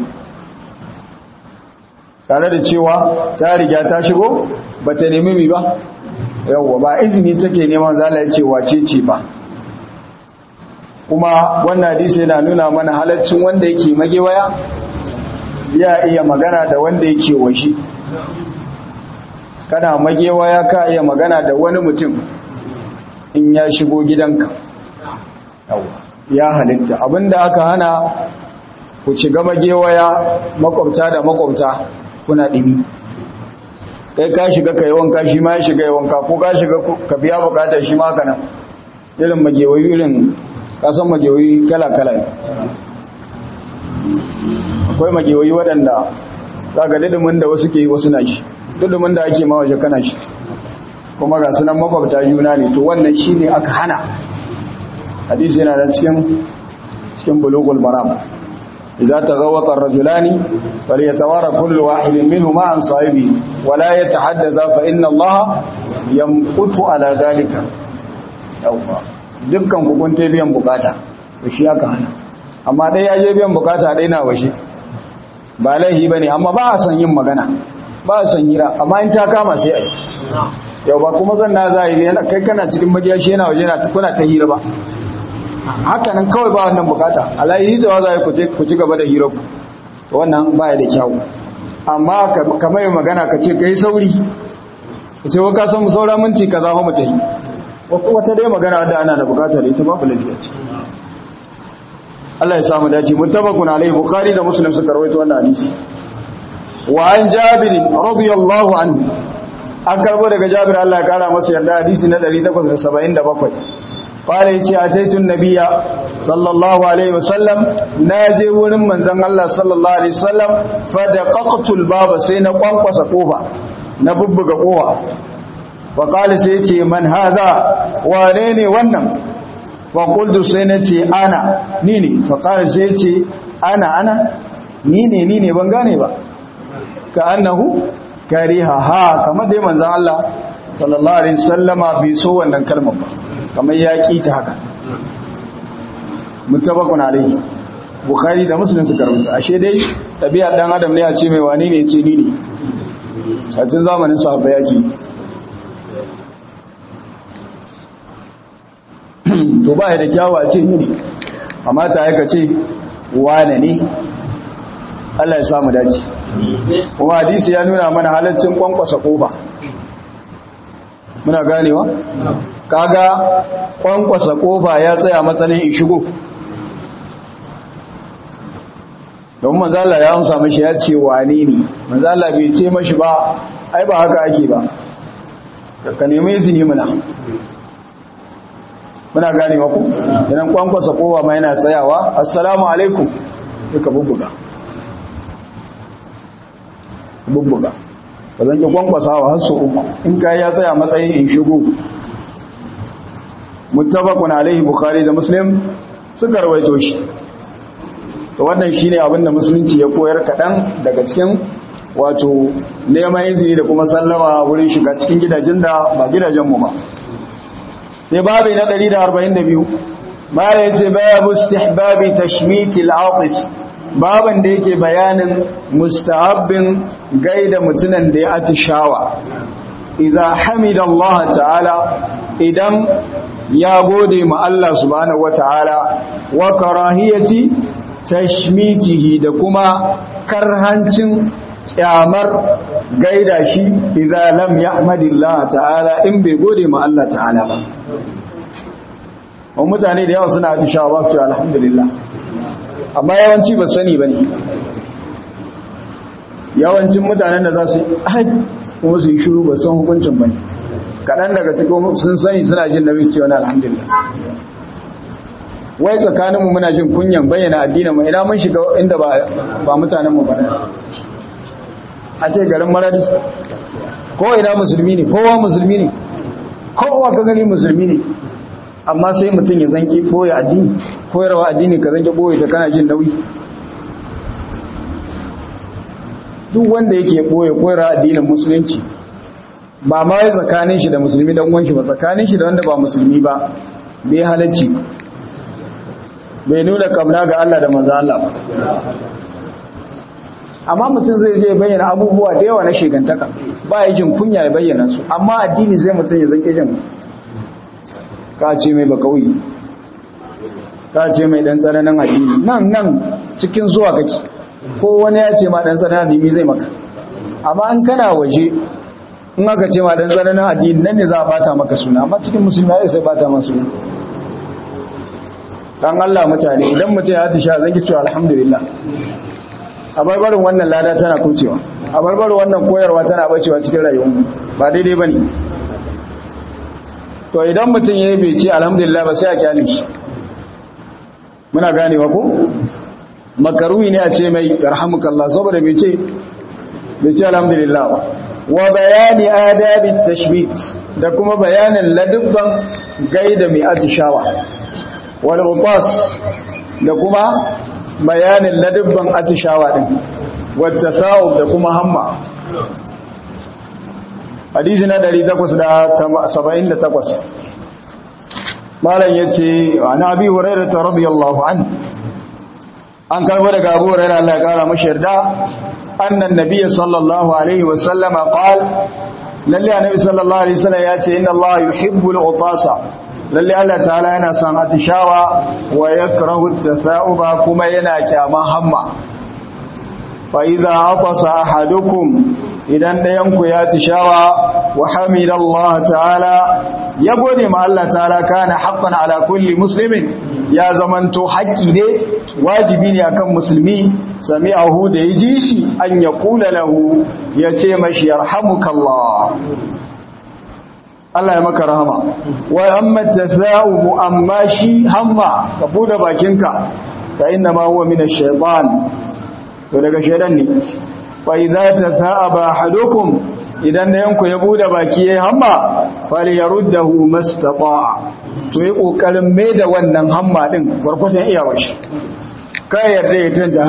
tare da cewa ta riga ta shigo ba ta nemi mi ba yawwa ba izini take neman zala ya ce wace ce ba kuma wannan hadisi yana nuna mana halaccin wanda yake magewaya ya iya magana da wanda yake waje kana magewaya ka iya magana da wani mutum in ya shigo gidanka ya halitta abinda aka hana ku ci gaba gewaya makwabta da makwabta kuna ɗimi kai ka shiga ka yi wanka shi ma ya shiga yi wanka ko ka shiga ka biya bukatar shi ma kanan irin magewayi irin kasan magewayi kala-kala akwai magewayi waɗanda za ga didimin da wasu ke yi wasu na shi didimin da ake ma waje kana shi kuma ga sunan makwabta juna ne to wannan shi ne aka hana hadisi yana da cikin cikin bulugul maram idza taghawata ar-rajulani falyatawara kullu wahidin minhuma an sahibi wa la yatahaddatha fa inna allaha yamqutu ala dhalika yawa dukkan ku kun ta biyan bukata to shi aka hana amma dai ya je biyan bukata dai na washe ba laihi bane amma ba a san yin magana ba a san hira amma in ta kama sai ai yau ba kuma zan na za yi kai kana cikin magiyashi yana waje na kuna ta hira ba haka nan kawai ba wannan bukata alayi da za ku ci gaba da hira ku wannan ba ya da kyau amma ka mai magana ka ce ka yi sauri ka ce waka san saura minti ka zama mutu yi wata dai magana wadda ana da bukata da ita babu lafiya ce Allah ya samu dace muttafaqun alaihi bukhari da muslim suka rawaito wannan hadisi wa an jabir radiyallahu anhu an karbo daga jabir Allah ya kara masa yarda hadisi na 877 qala yace ataitu nabiyya sallallahu alaihi wasallam naje wurin manzon Allah sallallahu alaihi wasallam fa daqaqtu albaba sai na kwankwasa kofa na bubbuga kofa fa qala sai yace man hadha wane ne wannan fa qultu sai nace ana ni ne fa qala sai yace ana ana ni ne ni ne ban gane ba ka annahu kariha ha kamar dai manzon Allah sallallahu alaihi wasallama bai so wannan kalmar ba kamar ya ki ta haka muttafaqun alaihi bukhari da muslim suka rubuta ashe dai tabi'a dan adam ne a ce mai wani ne ce ni ne a cikin zamanin sahabba yake to ba ya da kyawu a ce ni ne amma ta yaka ce wane ne Allah ya samu dace kuma hadisi ya nuna mana halaccin kwankwasa kofa muna ganewa kaga kwankwasa kofa ya tsaya matsalin in shigo don manzala ya amsa mashi ya ce wane ne manzala bai ce mashi ba ai ba haka ake ba ka nemi izini muna muna ganewa ku idan kwankwasa kofa ma yana tsayawa assalamu alaikum duka bubbuga bubbuga ba zan ki kwankwasawa har su uku in kai ya tsaya matsayin in shigo muttafaqun alaihi bukhari da muslim suka rawaito shi to wannan shine abin da musulunci ya koyar kadan daga cikin wato neman izini da kuma sallama wurin shiga cikin gidajen da ba gidajen mu ba sai babu na 142 mara yace babu istihbabi tashmitil atis baban da yake bayanin mustahabbin gaida mutunan da ya atishawa idza hamida Allah ta'ala idan ya gode ma Allah subhanahu wata'ala wa karahiyati tashmitihi da kuma karhancin kyamar gaida shi idza lam yahmadillah ta'ala in bai gode ma Allah ta'ala ba mutane da yawa suna atishawa ba su alhamdulillah amma yawanci ba sani ba ne yawancin mutanen da za su yi kuma su yi shuru ba san hukuncin ba ne kaɗan daga cikin sun sani suna jin nabi su wani alhamdulillah wai tsakaninmu muna jin kunyan bayyana addinin mu ina mun shiga inda ba mutanenmu ba a ce garin maradi ko ina musulmi ne kowa musulmi ne kowa ka gani musulmi ne amma sai mutum ya zanki boye addini koyarwa addini ka zanki boye ta kana jin nauyi duk wanda yake boye koyarwa addinin musulunci ba ma ya tsakanin shi da musulmi dan uwan shi ba tsakanin shi da wanda ba musulmi ba bai halacci bai nuna kamna ga Allah da manzo Allah ba amma mutum zai je bayyana abubuwa da yawa na shegantaka ba ya jin kunya ya bayyana su amma addini zai mutum ya zanki jin ka ce mai bakauyi ka ce mai dan tsananin addini nan nan cikin zuwa kake ko wani ya ce ma dan tsananin addini zai maka amma an kana waje in aka ce ma dan tsananin addini nan ne za a bata maka suna amma cikin musulmi ya sai bata maka suna dan Allah mutane idan mutum ya tisha zan ki cewa alhamdulillah a barbarin wannan lada tana kucewa a barbarin wannan koyarwa tana bacewa cikin rayuwar ba daidai bane to idan mutum yayi bai ce alhamdulillah ba sai a kyale shi muna ganewa ko makaruhi ne a ce mai yarhamukallah saboda bai ce bai ce alhamdulillah ba wa bayani adabi tashbit da kuma bayanin ladubban gaida mai atishawa wal utas da kuma bayanin ladubban atishawa din wat tasawub da kuma hamma hadisi na 878 malam yace ana abi hurairah radiyallahu anhu an karbo daga abu hurairah Allah ya kara mashi yarda annan nabiyyi sallallahu alaihi wa sallama qal lalle annabi sallallahu alaihi wasallam yace inna Allah yuhibbul utasa lalle Allah ta'ala yana son atishawa wa yakrahu at-tatha'uba kuma yana kyama hamma fa idza atasa ahadukum idan dayan ku ya tishawa wa hamidallahi ta'ala ya gode ma Allah ta'ala kana haqqan ala kulli muslimin ya zamanto haƙƙi ne wajibi ne akan musulmi sami'ahu da ya ji shi an ya kula lahu ya ce mashi yarhamukallah Allah ya maka rahama wa amma tatha'ubu amma shi hamma ka bude bakinka fa inna ma huwa min ash-shaytan to daga shaytan ne fa idza tatha'aba ahadukum idan da yanku ya bude baki yayin hamma falyaruddahu mastata'a to yi kokarin mai da wannan hamma din gurgurdan iyawar shi kai yarda ya tunda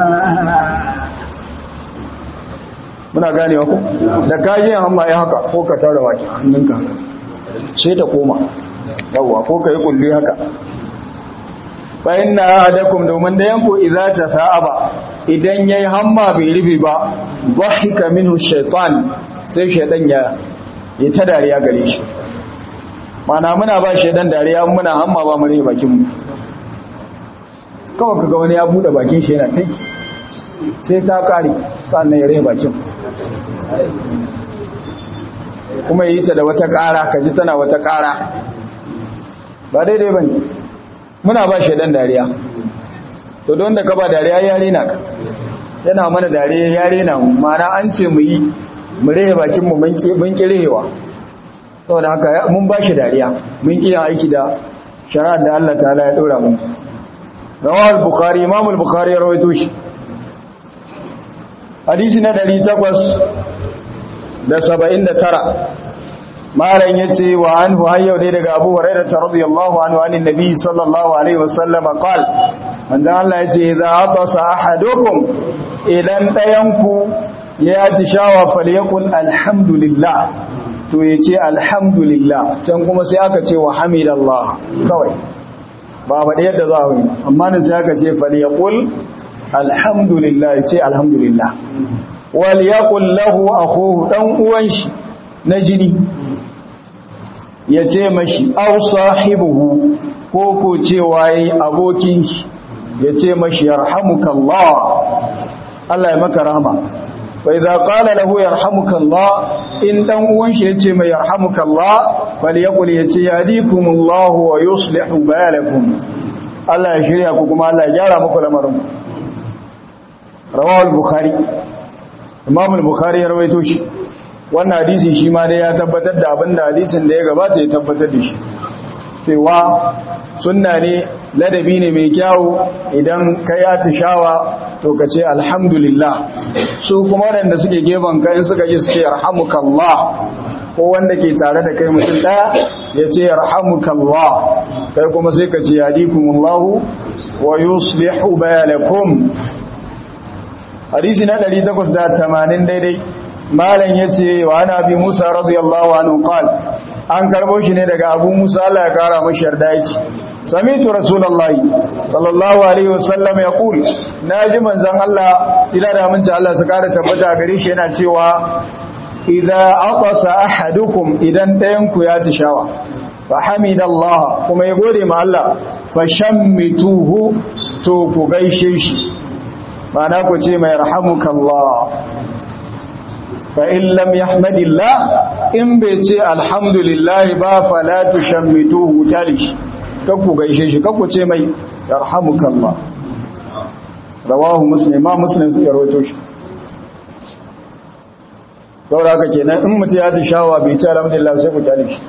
muna ganewa ko da kaji hamma ya haka ko ka tara baki hannunka sai ta koma yawwa ko kai kulli haka fa inna ahadakum domin da yanku idza tasaba idan yayi hamma bai rufe ba dhahika minhu shaytan sai shaydan ya yi ta dariya gare shi mana muna ba shaydan dariya muna hamma ba mu rufe bakin mu kawai kaga wani ya bude bakin shi yana tai sai ta kare sannan ya rufe bakin kuma yi ta da wata ƙara ka ji tana wata ƙara ba daidai ba ne muna ba shaidan dariya to don da ka ba dariya ya rena ka yana mana dariya ya rena mu mana an ce mu yi mu rehe bakinmu mun ƙi rehewa saboda haka mun ba shi dariya mun ƙi yin aiki da shari'ar da Allah ta ya ɗora mu rawar bukari imamul bukari ya rawaito shi hadisi na ɗari takwas da saba'in da tara malam ya ce wa an hu hayyau dai daga abu huraira ta radiyallahu anhu anin nabi sallallahu alaihi wasallama qal manzo Allah ya ce idza atasa ahadukum idan dayanku ya tishawa falyakul alhamdulillah to yace alhamdulillah can kuma sai aka ce wa hamidallah kawai ba faɗi yadda za a yi amma nan sai aka ce falyakul alhamdulillah yace alhamdulillah wal yaqul lahu akhuhu dan uwan shi na jini yace mashi aw sahibuhu ko ko cewa yayi abokin shi yace mashi yarhamukallah Allah ya maka rahama wa idza qala lahu yarhamukallah in dan uwan shi yace mai yarhamukallah falyaqul yace yahdikumullahu wa yuslihu balakum Allah ya shirya ku kuma Allah ya gyara muku lamarin rawahu al-bukhari imam al-bukhari ya rawaito shi wannan hadisi shi ma dai ya tabbatar da abinda hadisin da ya gabata ya tabbatar da shi cewa sunna ne ladabi ne mai kyau idan ka ya tishawa to ka ce alhamdulillah su kuma waɗanda suke gefen kai suka ji suke yarhamukallah ko wanda ke tare da kai mutum ɗaya ya ce yarhamukallah kai kuma sai ka ce yadikumullahu wa yuslihu balakum hadisi na 880 daidai malam yace wa ana bi Musa radiyallahu anhu qal an karbo shi ne daga Abu Musa Allah ya kara mashi yarda yake samitu rasulullahi sallallahu alaihi wasallam yaqul naji manzon Allah ila da mun Allah su kara tabbata gare shi yana cewa idza aqasa ahadukum idan dayan ku ya tishawa fa hamidallah kuma ya gode ma Allah fa shammituhu to ku gaishe shi mana ku ce mai rahamukallah fa in lam yahmadillah in bai ce alhamdulillah ba fala tushammituhu talish kakku gaishe shi kakku ce mai yarhamukallah rawahu muslim ma muslim su rawaito shi saboda haka kenan in mutum ya ji shawa bai ce alhamdulillah sai ku kyale shi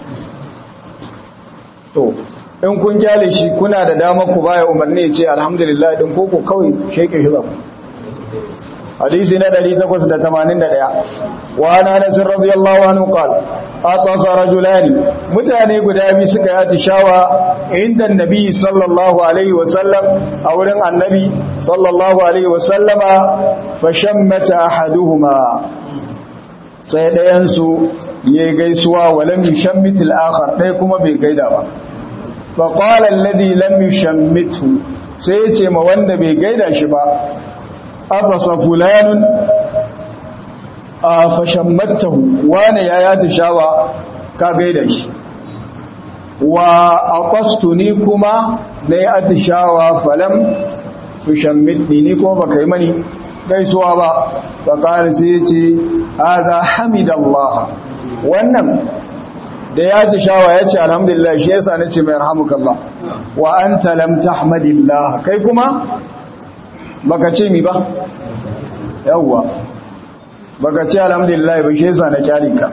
to in kun kyale shi kuna da dama ku baya umarni ya ce alhamdulillah din ko ku kawai sheke shi zaku hadisi na 881 wa ana anas radiyallahu anhu qala atasa rajulani mutane guda biyu suka yi atishawa inda annabi sallallahu alaihi wa sallam a wurin annabi sallallahu alaihi wa sallama fa shammata ahaduhuma sai ɗayansu ya gaisuwa wa lam yushammit al-akhar ɗaya kuma bai gaida ba fa qala alladhi lam yushammithu sai ya ce ma wanda bai gaida shi ba afasa fulanun a fa shammattahu wani ya ya tishawa ka gaida shi wa aqastuni kuma na ya atishawa falam tushammitni ni kuma baka yi mani gaisuwa ba faƙari sai ya ce haza hamidallah wannan da ya ji shawa ya ce alhamdulillah shi yasa na ce mai rahamukallah wa an talam tahmadillah kai kuma baka ce mi ba yawwa baka ce alhamdulillah ba shi yasa na kyale ka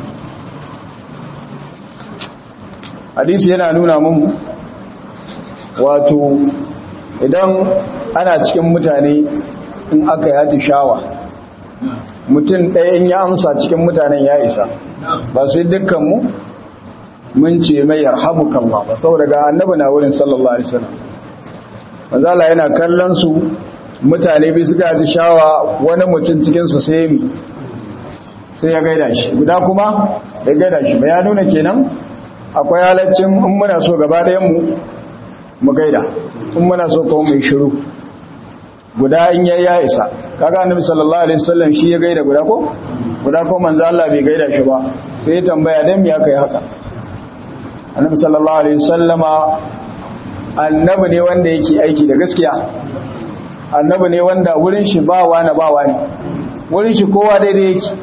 hadisi yana nuna mun wato idan ana cikin mutane in aka yi atishawa mutum ɗaya in ya amsa cikin mutanen ya isa ba sai dukkanmu mun ce mai yarhamukan ba saboda ga annabi na wurin sallallahu alaihi wasallam manzala yana kallon su mutane bi suka atishawa wani mutum cikin su sai mi sai ya gaida shi guda kuma ya gaida shi ba ya nuna kenan akwai halaccin in muna so gaba ɗayan mu mu gaida in muna so kuma mai shiru guda in yayi ya isa kaga annabi sallallahu alaihi wasallam shi ya gaida guda ko guda ko manzo Allah bai gaida shi ba sai ya tambaya dan me aka yi haka annabi sallallahu alaihi wasallama annabi ne wanda yake aiki da gaskiya annabi ne wanda wurin shi ba wani ba wani wurin shi kowa daidai yake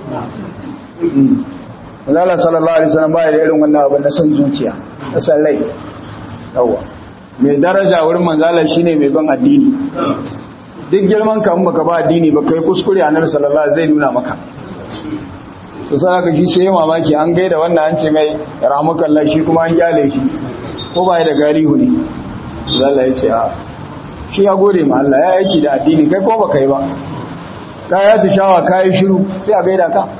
Allah sallallahu alaihi wasallam ba da irin wannan abu na san zuciya na san rai yawa mai daraja wurin manzala shine mai ban addini duk girman ka baka ba addini ba kai kuskure annabi sallallahu alaihi zai nuna maka to sai aka shi sai mamaki an gaida wannan an ce mai rahmukallah shi kuma an kyale shi ko ba da galihu ne Allah ya ce a shi ya gode ma Allah ya aiki da addini kai ko baka yi ba ka ya tishawa kai shiru sai a gaida ka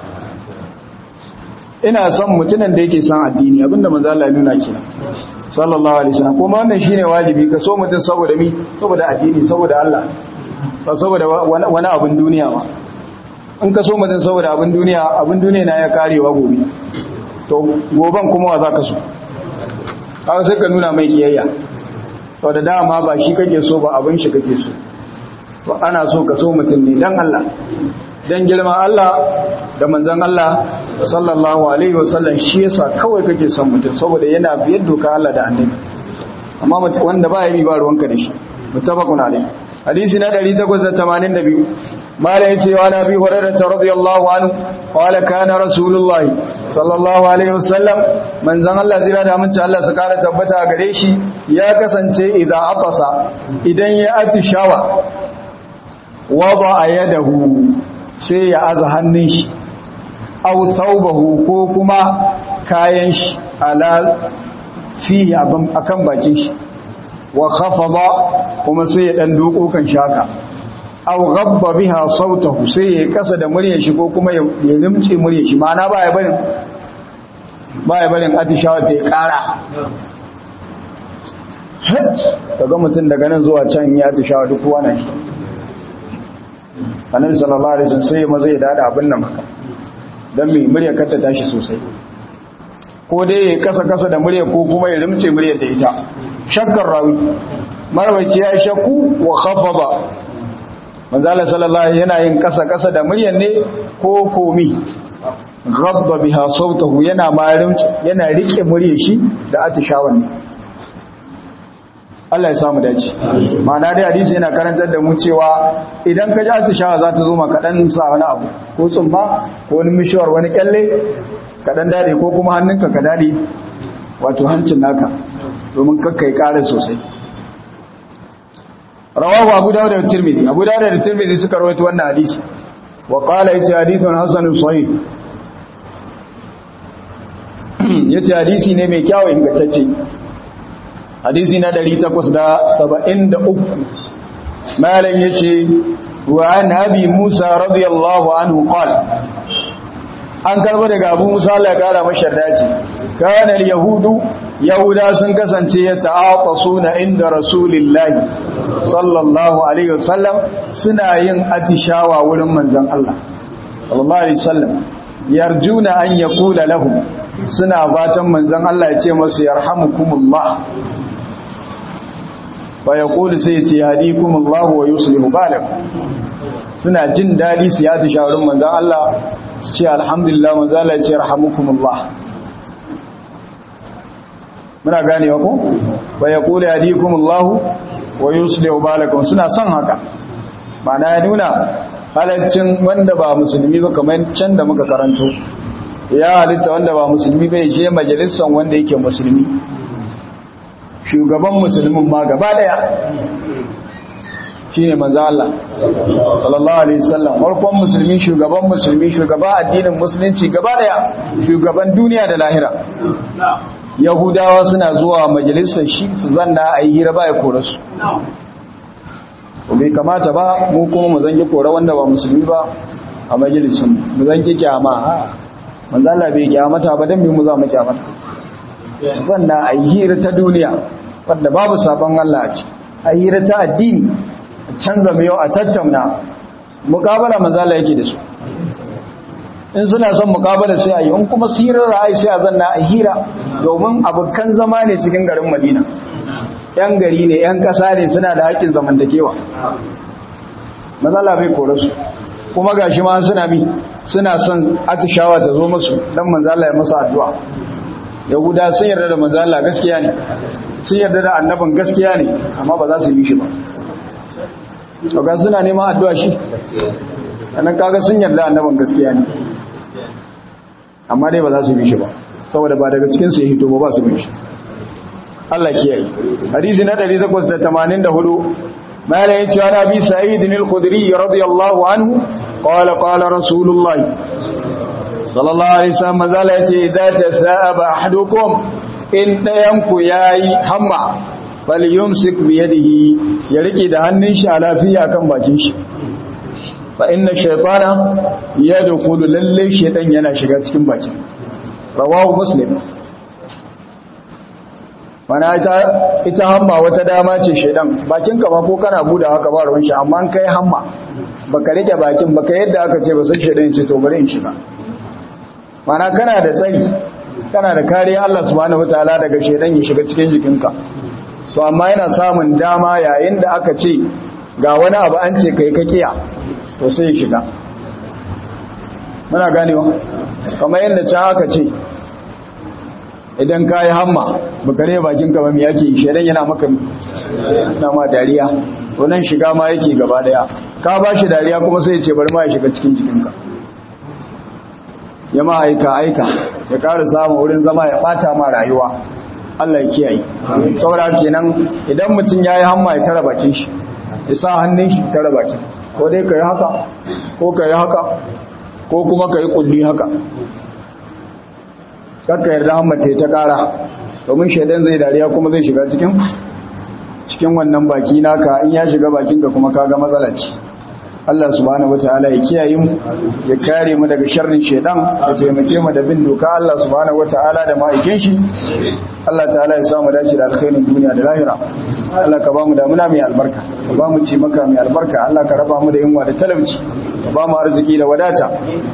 ina son mutumin da yake son addini abinda manzo Allah ya nuna kenan sallallahu alaihi wasallam kuma wannan shine wajibi ka so mutum saboda mi saboda addini saboda Allah ba saboda wani abin duniya ba in ka so mutum saboda abin duniya abin duniya na ya karewa gobe to goben kuma wa za ka so haka sai ka nuna mai kiyayya to da dama ba shi kake so ba abin shi kake so to ana so ka so mutum ne dan Allah dan girman Allah da manzon Allah sallallahu alaihi wasallam shi yasa kawai kake son mutum saboda yana biyar doka Allah da annabi amma wanda ba ya bi ba ruwanka da shi muttafaqun alaihi hadisi na 882 mala yace wa nabi hurairah radiyallahu anhu qala kana rasulullahi sallallahu alaihi wasallam manzon Allah zira da amince Allah su kara tabbata gare shi ya kasance idan atasa idan ya atishawa wada yadahu sai ya aza hannun shi aw thawbahu ko kuma kayan shi ala fihi akan bakin shi wa khafada kuma sai ya dan doko kan shaka aw ghabba biha sautahu sai ya kasa da muryar shi ko kuma ya limce muryar shi ma'ana ba ya barin ba ya barin atishawa ta kara kaga mutum daga nan zuwa can ya atishawa duk wannan shi annabi sallallahu alaihi wasallam sai maza ya dada abin nan maka dan mai muryar ka ta tashi sosai ko dai ya kasa kasa da muryar ko kuma ya limce muryar da ita shakkar rawi marwaci ya shakku wa khafada manzala sallallahu yana yin kasa kasa da muryar ne ko komi ghabba biha sautahu yana marin yana rike muryar shi da atishawan ne Allah ya samu dace ma'ana dai hadisi yana karantar da mu cewa idan ka ji atishawa za ta zo maka dan sa wani abu ko tsumma ko wani mishawar wani kyalle ka dan dade ko kuma hannunka ka dade wato hancin naka domin kakkai kare sosai rawahu abu dawud da tirmidhi abu dawud da tirmidhi suka rawaito wannan hadisi wa qala yace hadithun hasanun sahih yace hadisi ne mai kyau ingantacce hadisi na 873 malam yace wa an abi musa radiyallahu anhu qala an karbo daga abu musa Allah ya kara masa dace kana yahudu yahuda sun kasance ya ta'atasuna inda rasulillahi sallallahu alaihi wasallam suna yin atishawa wurin manzon Allah sallallahu alaihi wasallam yarjuna an yaqula lahum suna fatan manzon Allah ya ce masu yarhamukumullah fa yaqulu sai ya ce yahdikumullah wa yuslihu balakum suna jin dadi su ya atishawa wurin manzon Allah su ce alhamdulillah manzon Allah ya ce yarhamukumullah muna ganewa ko wa yaqulu yahdikumullah wa yuslihu balakum suna son haka ma'ana ya nuna halaccin wanda ba musulmi ba kamar can da muka karanto ya halitta wanda ba musulmi bai je majalisar wanda yake musulmi shugaban musulmin ma gaba daya shine manzo Allah sallallahu alaihi wasallam farkon musulmi shugaban musulmi shugaba addinin musulunci gaba daya shugaban duniya da lahira yahudawa suna zuwa majalisar shi su zanna a yi hira ba ya kore su bai kamata ba mu kuma mu zange kore wanda ba musulmi ba a majalisun mu zange kyama manzala bai kyamata ba don mu za mu kyamata zanna a yi hira ta duniya wadda babu sabon Allah a ci a hira ta addini a canza mai yau a tattauna mukabala manzala yake da su in suna son mukabala sai a yi in kuma sirar ra'ayi sai a zanna a hira domin abokan zama ne cikin garin madina yan gari ne yan kasa ne suna da haƙƙin zamantakewa matsala bai kore su kuma gashi ma suna mi suna son atishawa ta zo musu dan manzala ya masa addu'a yahuda sun yarda da manzala gaskiya ne sun yarda da annabin gaskiya ne amma ba za su yi shi ba ga suna neman addu'a shi sannan kaga sun yarda annabin gaskiya ne amma dai ba za su bi shi ba saboda ba daga cikin su ya hito ba ba su bi shi Allah kiyaye hadisi na 884 mala yace wa nabi sa'id al-khudri radiyallahu anhu qala qala rasulullah sallallahu alaihi wasallam mazala yace idza tasaba ahadukum in dayan ku yayi hamma falyumsik bi yadihi ya rike da hannun shi a lafiya kan bakin shi fa inna shaytana yadkhulu lalle shaytan yana shiga cikin baki rawahu muslim mana ita ita hamma wata dama ce shaytan bakin ka ba ko kana buda haka ba ruwan shi amma kai hamma baka rike bakin baka yadda aka ce ba sai shaytan ce to bari in shiga mana kana da tsari kana da kariya Allah subhanahu wataala daga shaytan ya shiga cikin jikinka to amma yana samun dama yayin da aka ce ga wani abu an ce kai ka kiya to sai ya shiga muna ganewa kamar yadda can aka ce idan ka yi hamma baka ne bakin ka ba mai yake shaidan yana maka na ma dariya to nan shiga ma yake gaba daya ka ba shi dariya kuma sai ya ce bari ma ya shiga cikin jikinka ya ma aika aika ya ƙara samun wurin zama ya ɓata ma rayuwa Allah ya kiyaye saboda kenan idan mutum ya yi hamma ya tara bakin shi ya sa hannun shi tara bakin ko dai ka yi haka ko ka yi haka ko kuma ka yi kulli haka kakka yarda hammata ta kara domin shaidan zai dariya kuma zai shiga cikin cikin wannan baki naka in ya shiga bakinka kuma kaga matsala ce Allah subhanahu wataala ya kiyaye mu ya kare mu daga sharrin shaidan ya taimake mu da bin doka Allah subhanahu wataala da ma'aikin shi Allah ta'ala ya samu dace da alkhairin duniya da lahira Allah ka ba mu damuna mai albarka ka ba mu ci maka mai albarka Allah ka raba mu da yunwa da talauci ka ba mu arziki da wadata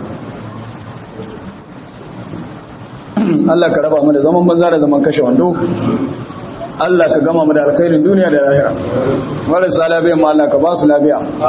Allah ka raba mu da zaman banza da zaman kashe wando Allah ka gama mu da alkhairin duniya da lahira marasa lafiya ma Allah ka ba su lafiya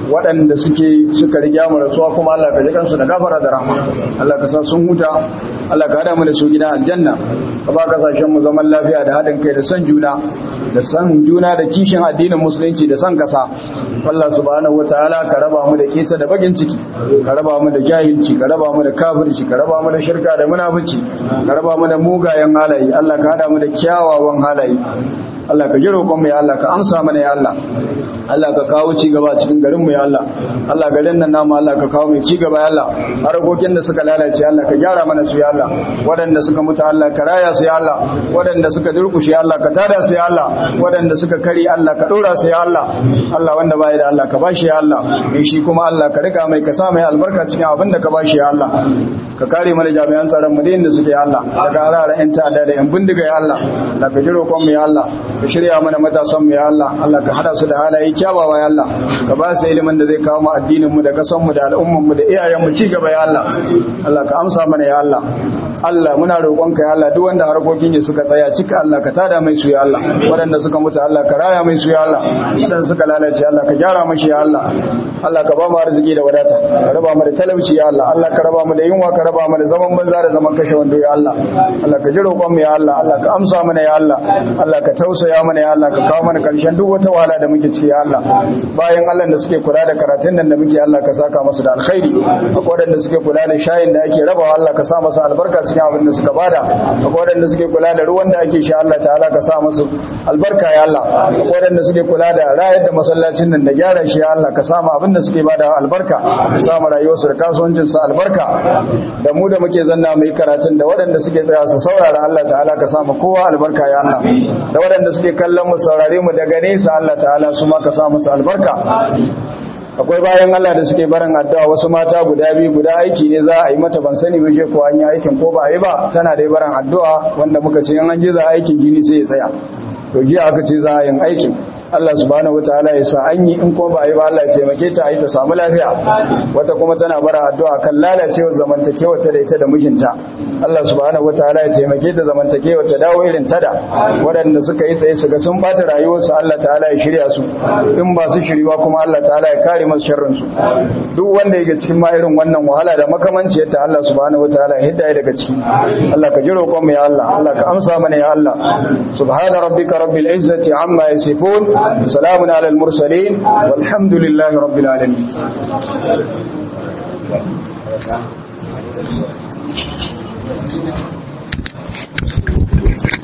waɗanda suke suka riga mu rasuwa kuma Allah ka ji kansu da gafara da rahma Allah ka sa sun huta Allah ka hada mu da su gidan aljanna ka ba kasashen mu zaman lafiya da haɗin kai da san juna da san juna da kishin addinin musulunci da san kasa Allah subhanahu wataala ka raba mu da keta da bagin ciki ka raba mu da jahilci ka raba mu da kafirci ka raba mu da shirka da munafici ka raba mu da mugayen halaye Allah ka hada mu da kyawawan halaye Allah ka ji roƙon mu ya Allah ka amsa mana ya Allah Allah ka kawo ci gaba cikin garin mu ya Allah Allah garin nan namu Allah ka kawo mai ci gaba ya Allah harkokin da suka lalace Allah ka gyara mana su ya Allah waɗanda suka mutu Allah ka raya su ya Allah waɗanda suka durkushe Allah ka tada su ya Allah waɗanda suka kari Allah ka ɗora su ya Allah Allah wanda bai da Allah ka bashi ya Allah mai shi kuma Allah ka rika mai ka sa mai albarka cikin abin da ka bashi ya Allah ka kare mana jami'an tsaron mu da inda suke ya Allah daga hararen yan ta'adda da yan bindiga ya Allah Allah ka ji roƙon mu ya Allah ka shirya mana matasan mu ya Allah Allah ka hada su da halaye kyawawa ya Allah ka ba su ilimin da zai kawo mu addinin mu da kasan mu da al'umman mu da iyayen mu ci gaba ya Allah Allah ka amsa mana ya Allah Allah muna roƙonka ya Allah duk wanda harkokin ya suka tsaya cika Allah ka tada mai su ya Allah waɗanda suka mutu Allah ka raya mai su ya Allah waɗanda suka lalace Allah ka gyara mashi ya Allah Allah ka ba mu arziki da wadata ka raba mu da talauci ya Allah Allah ka raba mu da yunwa ka raba mu da zaman banza da zaman kashe wando ya Allah Allah ka ji roƙon mu ya Allah Allah ka amsa mana ya Allah Allah ka tausaya mana ya Allah ka kawo mana karshen duk wata wahala da muke ciki ya Allah bayan Allah da suke kula da karatun nan da muke Allah ka saka musu da alkhairi akwai waɗanda suke kula da shayin da ake rabawa Allah ka sa masa albarka cikin abin da suka bada akwai waɗanda suke kula da ruwan da ake sha Allah ta'ala ka sa musu albarka ya Allah akwai waɗanda suke kula da rayar da masallacin nan da gyara shi ya Allah ka sa mu abin da suke bada albarka ka sa mu rayuwarsu da kasuwancin su albarka da mu da muke zanna mai karatun da waɗanda suke tsaya su saurara Allah ta'ala ka sa mu kowa albarka ya Allah da waɗanda suke kallon mu saurare mu daga nesa Allah ta'ala su ma ka sa musu albarka akwai bayan Allah da suke barin addu'a wasu mata guda biyu guda aiki ne za a yi mata ban sani ba ko an yi aikin ko ba a yi ba tana da barin addu'a wanda muka ce an ji za aikin gini sai ya tsaya to jiya aka ce za a yin aikin Allah subhanahu wataala ya sa an yi in kuma ba a yi ba Allah ya taimake ta a yi ta samu lafiya wata kuma tana bara addu'a kan lalacewar zamantakewar ta da ita da mijinta Allah subhanahu wataala ya taimake ta zamantakewar ta dawo irin ta da waɗanda suka yi tsaye su ga sun bata rayuwarsu Allah ta'ala ya shirya su in ba su shiriwa kuma Allah ta'ala ya kare masu sharrin su duk wanda yake cikin ma irin wannan wahala da makamanci yadda Allah subhanahu wataala ya hidda daga ciki Allah ka ji roƙon mu ya Allah Allah ka amsa mana ya Allah subhana rabbika rabbil izzati amma yasifun سلام على المرسلين والحمد لله رب العالمين Thank you.